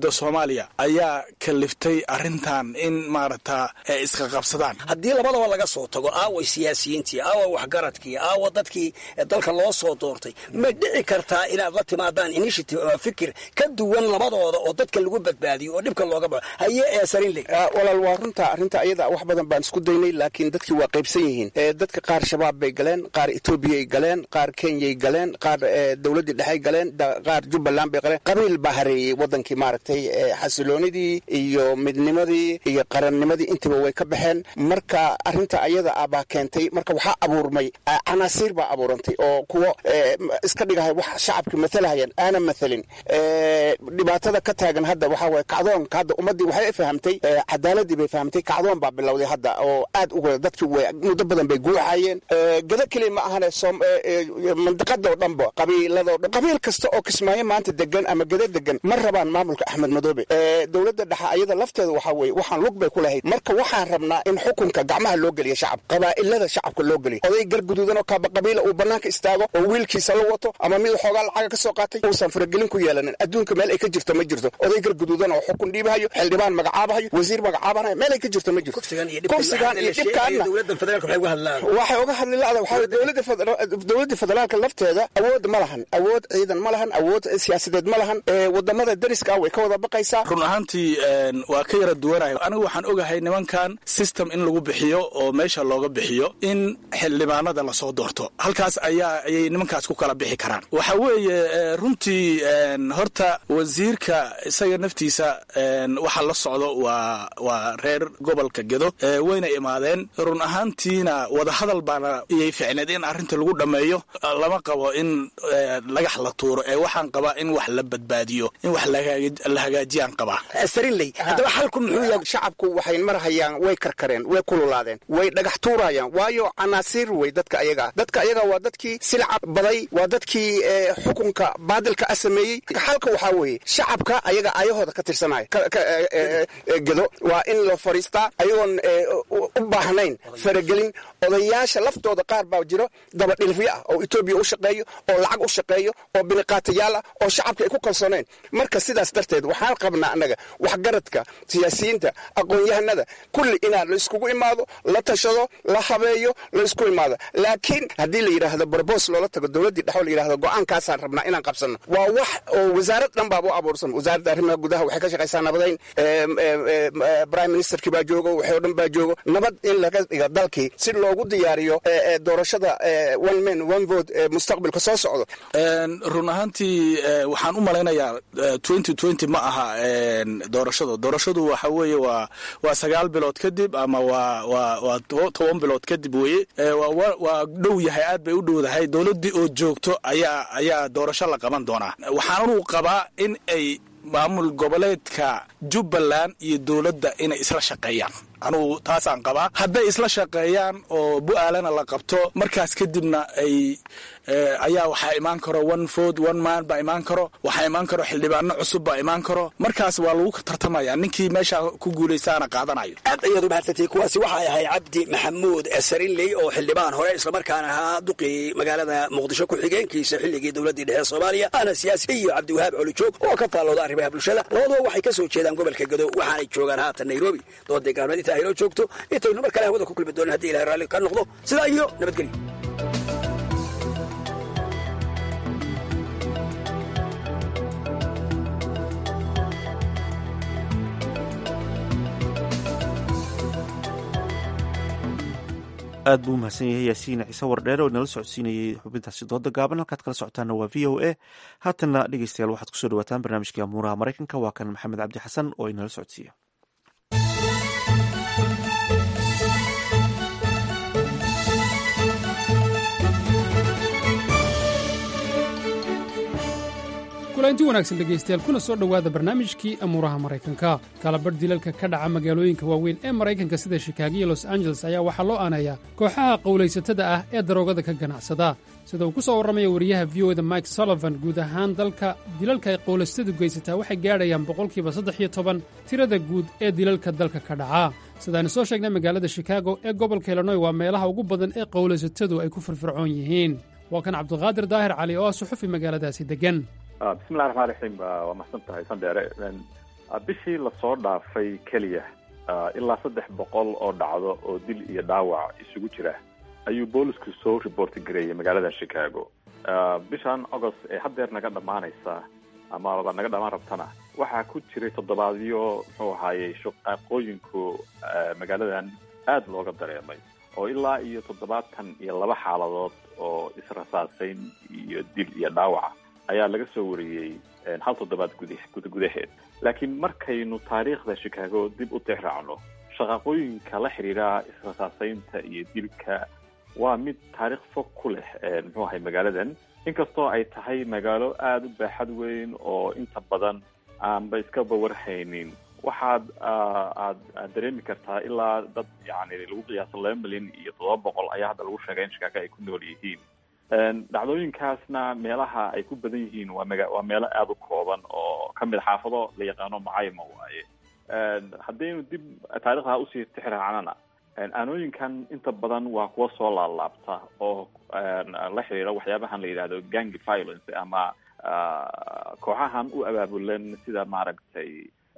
dowladda soomaaliya ayaa kaliftay arrintan in maaragta ay iska qabsadaan haddii labadaba laga soo tago aaway siyaasiyiintii aawa waxgaradkii aawa dadkii dalka loo soo doortay ma dhici kartaa inaad la timaadaan initiative ama fikir ka duwan labadooda oo dadka lagu badbaadiyo oo dhibka looga bao haye ee sarinle walaal waa runta arrinta ayada wax badan baan isku daynay laakiin dadkii waa qaybsan yihiin dadka qaar shabaab bay galeen qaar etoobiyay galeen qaar kenyay galeen qaar dowladdii dhexey galeen qaar jubbaland bay galeen qabiil baa hareeyey wadankii maaragtay xasiloonidii iyo midnimadii iyo qarannimadii intiba way ka baxeen marka arrinta ayada ah baa keentay marka waxaa abuurmay canaasiir baa abuurantay oo kuwo iska dhigahay wax shacabka matalahayaan aanan mathalin dhibaatada ka taagan hadda waxaa waye kacdoonka hadda ummaddii waxay fahamtay cadaaladii bay fahamtay kacdoon baa bilowday hadda oo aad uga dadkii way muddo badan bay guuxayeen gada keliya ma ahane mandiqada oo dhanba qabiiladoo dhan qabiil kasta oo kismaayo maanta degan ama gada degan ma rabaan maamulka axmed madoobe dowladda dhexe ayada lafteeda waxaa weye waxaan lug bay ku lahayd marka waxaan rabnaa in xukunka gacmaha loo geliya shacab qabaa'ilada shacabka loo geliya oday garguduudan oo kaaba qabiila uu banaanka istaago oo wiilkiisa la wato ama mid xoogaa lacaga ka soo qaatay uusan faragelin ku yeelanin adduunka meel ay ka jirto ma jirto oday garguduudan oo xukun dhiibahayo xildhibaan magacaabahayo wasiir magacaabanayo meel ay ka jirto ma jirto kursigan iyo dhibkaanna waxay uga hadli lada waxaa dowladda federaalka lafteeda awood ma lahan awood ciidan ma lahan awood siyaasadeed ma lahan wadamada dariska ah way ka wada baqaysaa run ahaantii waa ka yara duwanayo anigu waxaan ogahay nimankan system in lagu bixiyo oo meesha looga bixiyo in xildhibaanada lasoo doorto halkaas ayaa ayay nimankaas ku kala bixi karaan waxa weeye runtii horta wasiirka isaga naftiisa waxa la socdo waa waa reer gobolka gedo wayna imaadeen run ahaantiina wadahadal baana iyay ficneed in arrinta lagu dhammeeyo lama qabo in lagax la tuuro ee waxaan qabaa in wax la badbaadiyo in wax la hagaajiyaan qabaa sarinley haddaba xalku muxuu yahay shacabku waxay marhayaan way karkareen way kululaadeen way dhagax tuurayaan waayo canaasiir wey dadka ayaga ah dadka ayaga waa dadkii silca baday waa dadkii xukunka baadilka ah sameeyey xalka waxaa weeye shacabka ayaga ayahooda ka tirsanaya gedo waa in la fadhiistaa ayagoon u baahnayn faragelin odayaasha laftooda qaar baa jiro dabadhilifyo ah oo etoobiya u shaqeeyo oo lacag u shaqeeyo oo biniqaatayaal ah oo shacabka ay ku kalsooneen marka sidaas darteed waxaan qabnaa annaga waxgaradka siyaasiyiinta aqoon-yahanada kulli inaa la iskugu imaado la tashado la habeeyo la isku imaado laakiin haddii la yidhaahdo barbos loola tago dowladdii dhexoo la yidhahdo go-aankaasaan rabnaa inaan qabsanno waa wax oo wasaarad dhan baaba u abuursan wasaaradda arrimaha gudaha waxay ka shaqaysaa nabadayn prime ministerkii baa joogo waxay o dhan baa joogo nabad in laga dhiga dalkii si loogu diyaariyo doorashada one man one vote mustaqbalka soo socdo run ahaantii waxaan u malaynayaa twenty twenty ma aha doorashadu doorashadu waxa weeye waa waa sagaal bilood kadib ama waa waa waa toban bilood kadib weye waa dhow yahay aad bay u dhowdahay dowladdii oo joogto ayaa ayaa doorasho la qaban doonaa waxaanu qabaa in ay maamul goboleedka jubbaland iyo dowladda inay isla shaqeeyaan anugu taasaan qabaa hadday isla shaqeeyaan oo bu-aalana la qabto markaas kadibna ay ayaa waxaa imaan karo one food one man baa imaan karo waxaa imaan karo xildhibaano cusub baa imaan karo markaas waa lagu tartamaya ninkii meesha ku guulaystaana qaadanayo aad ayaad u mahadsantay kuwaasi waxay ahay cabdi maxamuud sarinley oo xildhibaan hore islamarkaana ahaa duqii magaalada muqdisho ku-xigeenkiisa xilligii dowladdii dhexe soomaaliya ana siyaasi iyo cabdiwahaab colijoog oo ka faallooda arrimaha bulshada labaduba waxay ka soo jeedaan gobolka gado waxaanay joogaan haatan nairobi dooday gaalmeed inta aynoo joogto intaynu mar kale hawada ku kulmi doonin hadii ilahay raalli ka noqdo sidaa iyo nabadgelyo aad buu umahadsan yahay yaasiin ciise wardheere oo inala socodsiinayay xubintaasi dooda gaaban halkaad kala socotaana waa v o a haatanna dhegeystayaal waxaad kusoo dhawaataan barnaamijkii amuuraha maraykanka waa kan maxamed cabdi xasan oo inala socodsiiya kulanti wanaagsan dhegaystayaal kuna soo dhowaada barnaamijkii amuuraha maraykanka kalabadh dilalka ka dhaca magaalooyinka waaweyn ee maraykanka sida shikaago iyo los angeles ayaa waxaa loo aaneeyaa kooxaha qowlaysatada ah ee daroogada ka ganacsada sida uu ku soo warramaya wariyaha v o da mike sullivan guud ahaan dalka dilalka ay qowlaystadu geysataa waxay gaadhayaan boqolkiiba saddex iyo toban tirada guud ee dilalka dalka ka dhaca sidaaynu soo sheegnay magaalada shikaago ee gobolka illinoy waa meelaha ugu badan ee qowlaysatadu ay ku firfircoon yihiin waa kan cabdiqaadir daahir cali oo ah suxufi magaaladaasi deggan bismillahi raxmaan raxiim waa mahadsan tahay sandheere bishii lasoo dhaafay keliya ilaa saddex boqol oo dhacdo oo dil iyo dhaawac isugu jira ayuu boolisku soo reporti gareeyay magaalada chicago bishan agost ee haddeer naga dhammaanaysa amaba naga dhammaan rabtana waxaa ku jiray toddobaadyo muxuu ahaayey shaqaaqooyinku magaaladan aada looga dareemay oo ilaa iyo toddobaatan iyo laba xaaladood oo israsaasayn iyo dil iyo dhaawaca ayaa laga soo wariyey hal toddobaad gudi guda gudaheed laakiin markaynu taariikhda chicago dib u tixraacno shaqaaqooyinka la xidhiidha israsaasaynta iyo dilka waa mid taariikh fog ku leh muxuu ahay magaaladan inkastoo ay tahay magaalo aada u baaxad weyn oo inta badan aanba iskaba warhaynin waxaad aad aad dareemi kartaa ilaa dad yani lagu qiyaaso laba milyan iyo toddoba boqol ayaa hadda lagu sheegay in chicago ay ku nool yihiin dhacdooyinkaasna meelaha ay ku badan yihiin waa maga waa meelo aada u kooban oo ka mid xaafado la yaqaano macayma waaye haddaynu dib taarikhda usii tixraacnana aanooyinkan inta badan waa kuwa soo laalaabta oo la xiriira waxyaabahan la yidhahdo gang violence ama kooxahan u abaabulan sida maaragtay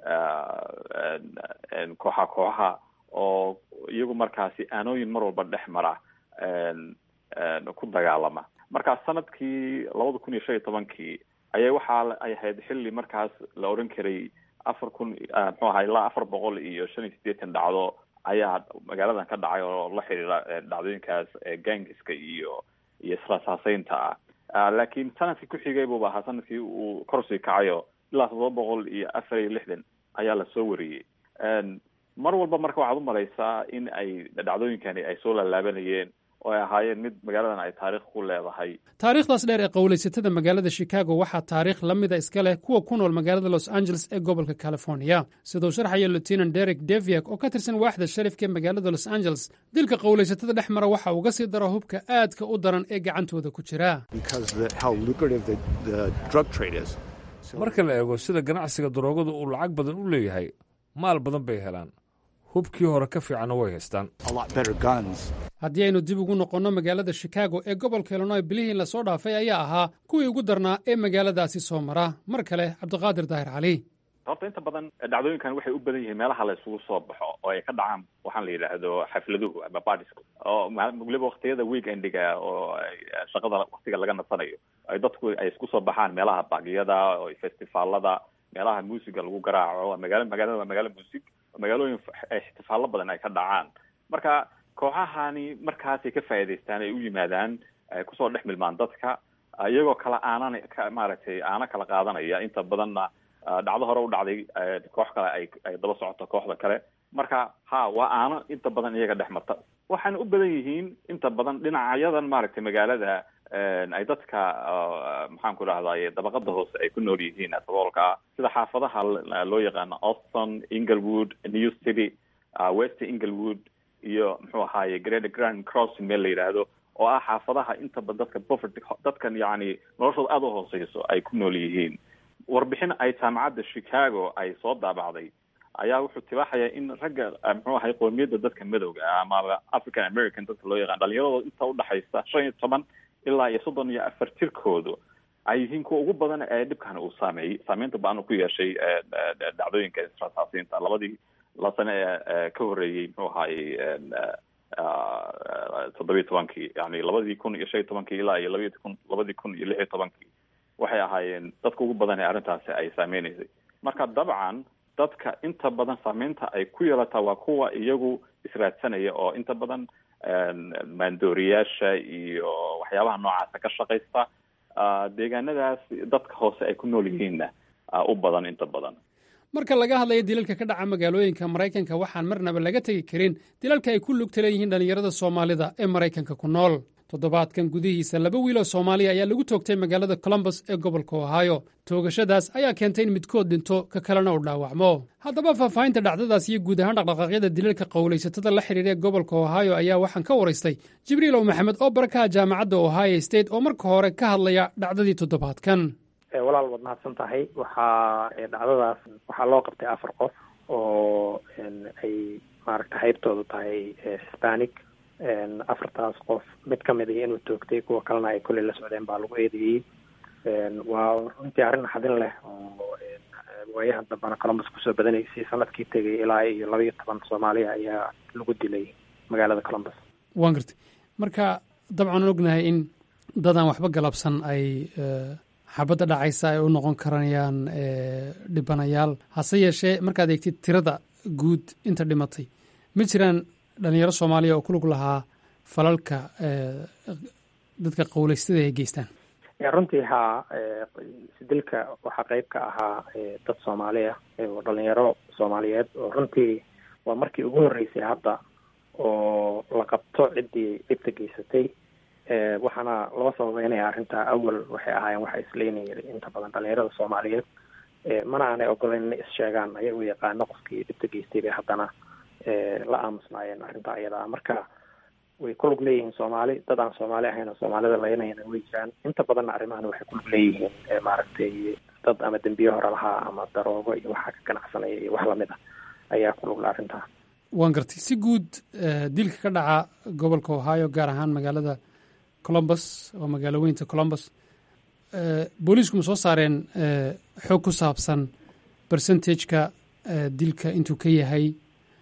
kooxa kooxaha oo iyagu markaasi aanooyin mar walba dhex mara ku dagaalama marka sanadkii labada kun iyo shan iyo tobankii ayay waxaa ay ahayd xilli markaas la odhan karay afar kun muxuu ahaa ilaa afar boqol iyo shan iyo siddeetan dhacdo ayaa magaaladan ka dhacay oo la xiriira dhacdooyinkaas gangiska iyo iyo israsaaseynta ah laakiin sanadkii ku xigay buuba ahaa sanadkii uu korsii kacayo ilaa toddoba boqol iyo afar iyo lixdan ayaa lasoo wariyey mar walba marka waxaad umalaysaa in ay dhacdooyinkani ay soo laalaabanayeen oo ay ahaayeen mid magaaladan ay taariikh ku leedahay taariikhdaas dheer ee qowlaysatada magaalada chicago waxaa taariikh la mida iska leh kuwa ku nool magaalada los angeles ee gobolka california siduu sharxaya lieutenant derek deviak oo ka tirsan waaxda sharifka ee magaalada los angeles dilka qowlaysatada dhex mara waxa uga sii daro hubka aadka u daran ee gacantooda ku jira marka la eego sida ganacsiga daroogadu uu lacag badan u leeyahay maal badan bay helaan hubkii hore ka fiicanna way haystaan haddii aynu dib ugu noqonno magaalada chicago ee gobolka illinoy bilihii lasoo dhaafay ayaa ahaa kuwii ugu darnaa ee magaaladaasi soo mara mar kale cabdiqaadir daahir cali horta inta badan dhacdooyinkan waxay u badan yihiin meelaha la isugu soo baxo oo ay ka dhacaan waxaan la yidhaahdo xafladuhu ama bardisku oo weliba waktiyada weekendiga oo shaqada waktiga laga nasanayo ay dadku ay isku soo baxaan meelaha bagyada oo festivaalada meelaha muusiga lagu garaaco magaala magaalada waa magaalo muusig magaalooyin ixtifaalo badan ay ka dhacaan marka kooxahani markaasay ka faa'iidaystaan ay u yimaadaan kusoo dhex milmaan dadka iyagoo kala aanan maaragtay aana kala qaadanaya inta badanna dhacdo hore u dhacday koox kale ay ay daba socoto kooxda kale marka ha waa aano inta badan iyaga dhex marta waxaana u badan yihiin inta badan dhinacyadan maaragtay magaalada ay dadka maxaan ku dhahdaye dabaqada hoose ay ku nool yihiin saboolka sida xaafadaha loo yaqaano auston inglewood new city west inglewood iyo muxuu ahaaye great grand crossing meel la yidhaahdo oo ah xaafadaha inta badan dadka poverty dadkan yacni noloshooda aada u hooseyso ay ku nool yihiin warbixin ay jaamacadda chicago ay soo daabacday ayaa wuxuu tibaaxayaa in ragga muxuu ahay qoomiyadda dadka madowga ah amaba african american dadka loo yaqaan dhalinyaradooda inta udhexaysa shan iyo toban ilaa iyo soddon iyo afar tirkoodu ay yihiin kuwa ugu badan ee dhibkan uu saameeyey saameynta ba-an ku yeeshay dhacdooyinka israsaasiinta labadii la sane ee ka horreeyey muxuu ahaayey toddobiyi tobankii yani labadii kun iyo shan iyo tobankii ilaa iyo labadii kun labadii kun iyo lix iyo tobankii waxay ahaayeen dadka ugu badan ee arrintaasi ay saameynaysay marka dabcan dadka inta badan saameynta ay ku yeelataa waa kuwa iyagu israadsanaya oo inta badan maandooriyaasha iyo waxyaabaha noocaasa ka shaqaysta deegaanadaas dadka hoose ay ku nool yihiinna u badan inta badan marka laga hadlayo dilalka ka dhaca magaalooyinka maraykanka waxaan marnaba laga tegi karin dilalka ay ku lugta leeyihiin dhallinyarada soomaalida ee maraykanka ku nool toddobaadkan gudihiisa laba wiil oo soomaaliya ayaa lagu toogtay magaalada colombus ee gobolka ohaayo toogashadaas ayaa keentay in midkood dhinto ka kalena uu dhaawacmo haddaba faahfaahinta dhacdadaas iyo guud ahaan dhaqdhaqaaqyada dilalka qowlaysatada la xidhiira ee gobolka ohaayo ayaa waxaan ka waraystay jibriilow maxamed oo barakaha jaamacadda ohio state oo marka hore ka hadlaya dhacdadii toddobaadkan walaal waad mahadsan tahay waxaa dhacdadaas waxaa loo qabtay afar qof oo ay maaragta haybtoodu tahay hispanic afartaas qof mid ka mid ah inuu toogtay kuwa kalena ay kolley la socdeen baa lagu eedeeyey waa runtii arrin xadin leh oo waayahan dambana columbus kusoo badanaysay sanadkii tegay ilaa iyo laba iyo toban soomaaliya ayaa lagu dilay magaalada columbus waan gartay marka dabcan aan ognahay in dadaan waxba galabsan ay xabadda dhacaysa ay u noqon karayaan dhibanayaal hase yeeshee markaad eegtid tirada guud inta dhimatay ma jiraan dhalinyaro soomaaliya oo ku lug lahaa falalka dadka qowleystada ay geystaan runtii haa dilka waxaa qeyb ka ahaa dad soomaaliya oo dhalinyaro soomaaliyeed oo runtii waa markii ugu horreysay hadda oo la qabto ciddii dhibta geysatay waxaana loo sababeynaya arrintaa awal waxay ahaayeen waxa isleynaya inta badan dhalinyarada soomaaliyeed mana aanay ogoleyn inay is-sheegaan ayagoo yaqaano qofkii dhibta geystay bay haddana la aamusnaayeen arrintaa iyada marka way ku lug leeyihiin soomaali dad aan soomaali ahayn oo soomaalida laynayana way jiraan inta badanna arrimahan waxay ku lug leeyihiin maaragtay dad ama dembiye hore lahaa ama daroogo iyo waxaa ka ganacsanaya iyo wax lamid ah ayaa ku lugla arrintaa waan gartay si guud dilka ka dhaca gobolka ohio gaar ahaan magaalada colombus oo magaalo weynta colombus booliisku ma soo saareen xoog ku saabsan percentageka dilka intuu ka yahay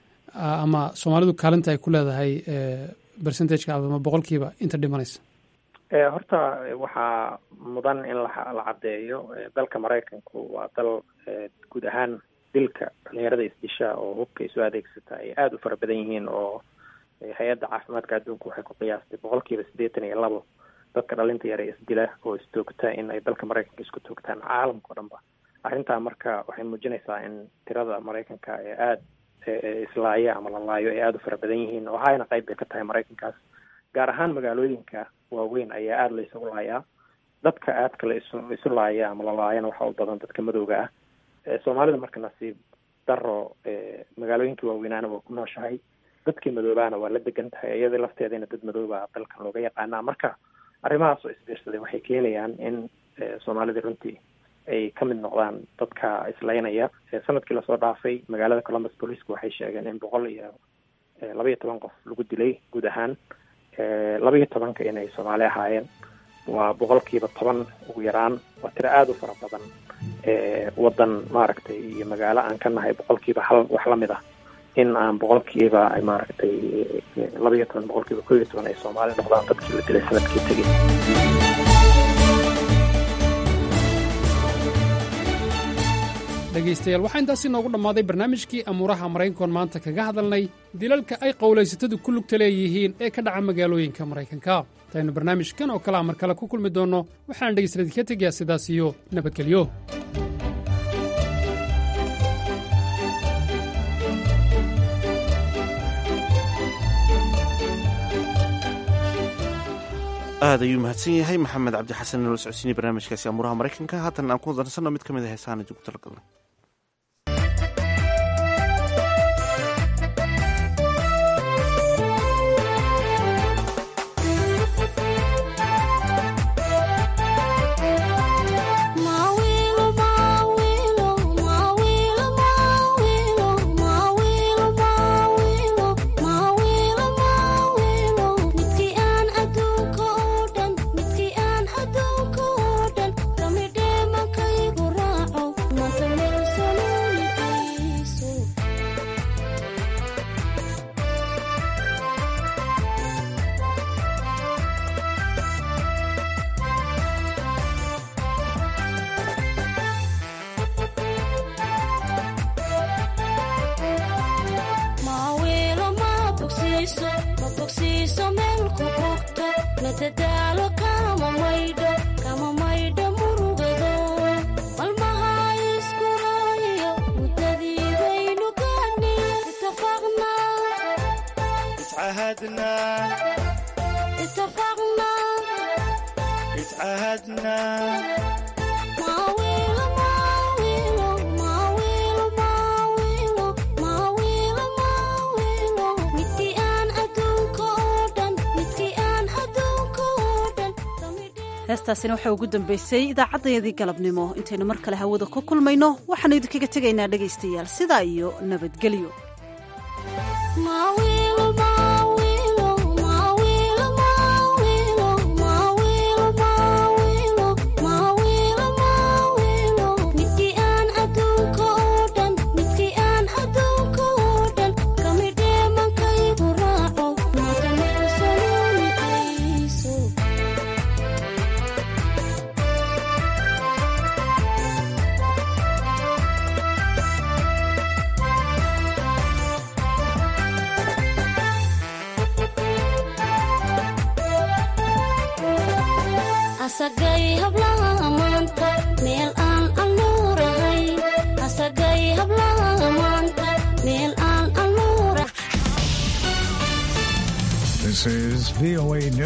ama soomaalidu kaalinta ay ku leedahay percentageka ama boqolkiiba inta dhimanaysa horta waxaa mudan in la caddeeyo dalka maraykanku waa dal guud ahaan dilka dhalinyarada isdisha oo hubka isu adeegsata ay aada u fara badan yihiin oo hay-adda caafimaadka adduunka waxay ku qiyaastay boqolkiiba siddeetan iyo labo dadka dhalinta yare isdila oo istoogta in ay dalka maraykanka isku toogtaan caalamka o dhan ba arrintaa marka waxay muujinaysaa in tirada maraykanka ee aada islaaya ama la laayo ay aada u fara badan yihiin oo hayna qayb bay ka tahay maraykankaas gaar ahaan magaalooyinka waaweyn ayaa aada la isugu laayaa dadka aadka la isu isu laaya ama la laayana waxaa u badan dadka madowga ah soomaalida marka nasiib daro magaalooyinkii waaweynaana waa ku nooshahay dadkii madoobaana waa la degan tahay iyadii lafteedana dad madooba dalkan looga yaqaanaa marka arrimahaas oo isbiirsaday waxay keenayaan in soomaalida runtii ay ka mid noqdaan dadka islaynaya sanadkii lasoo dhaafay magaalada columbus booliisku waxay sheegeen in boqol iyo laba iyo toban qof lagu dilay guud ahaan laba iyo tobanka inay soomaali ahaayeen waa boqolkiiba toban ugu yaraan waa tiro aada u fara badan waddan maaragtay iyo magaalo aan ka nahay boqolkiiba hal wax lamid ah in aan boqolkiiba maaragtay laba iyo toban boqolkiiba koo iyo toban ay soomaali noqdaan dadkii la dilay sanadkii tegay dhegaystayaal waxaa intaasi noogu dhammaaday barnaamijkii amuuraha maraykankoon maanta kaga hadalnay dilalka ay qowlaysatadu ku lugta leeyihiin ee ka dhaca magaalooyinka maraykanka intaynu barnaamijkan oo kale a mar kale ku kulmi doonno waxaan dhegaystayaal idinka tegayaa sidaas iyo nabadgelyo aad ayuu mahadsan yahay maxamed cabdi xasan inoola socodsiinay barnaamijkaasi amuuraha maraykanka haatan aan ku dansanno mid ka mid a heesahan idinku talagalnay heestaasina waxaa ugu dambaysay idaacaddayadii galabnimo intaynu mar kale hawada ku kulmayno waxaanu idinkaga tegaynaa dhegaystayaal sidaa iyo nabadgelyo midii aan adduunko asagay hablaha maanta meel aan anuurahay asagay hablaha maanta meel aan anuurahay This is VOA News.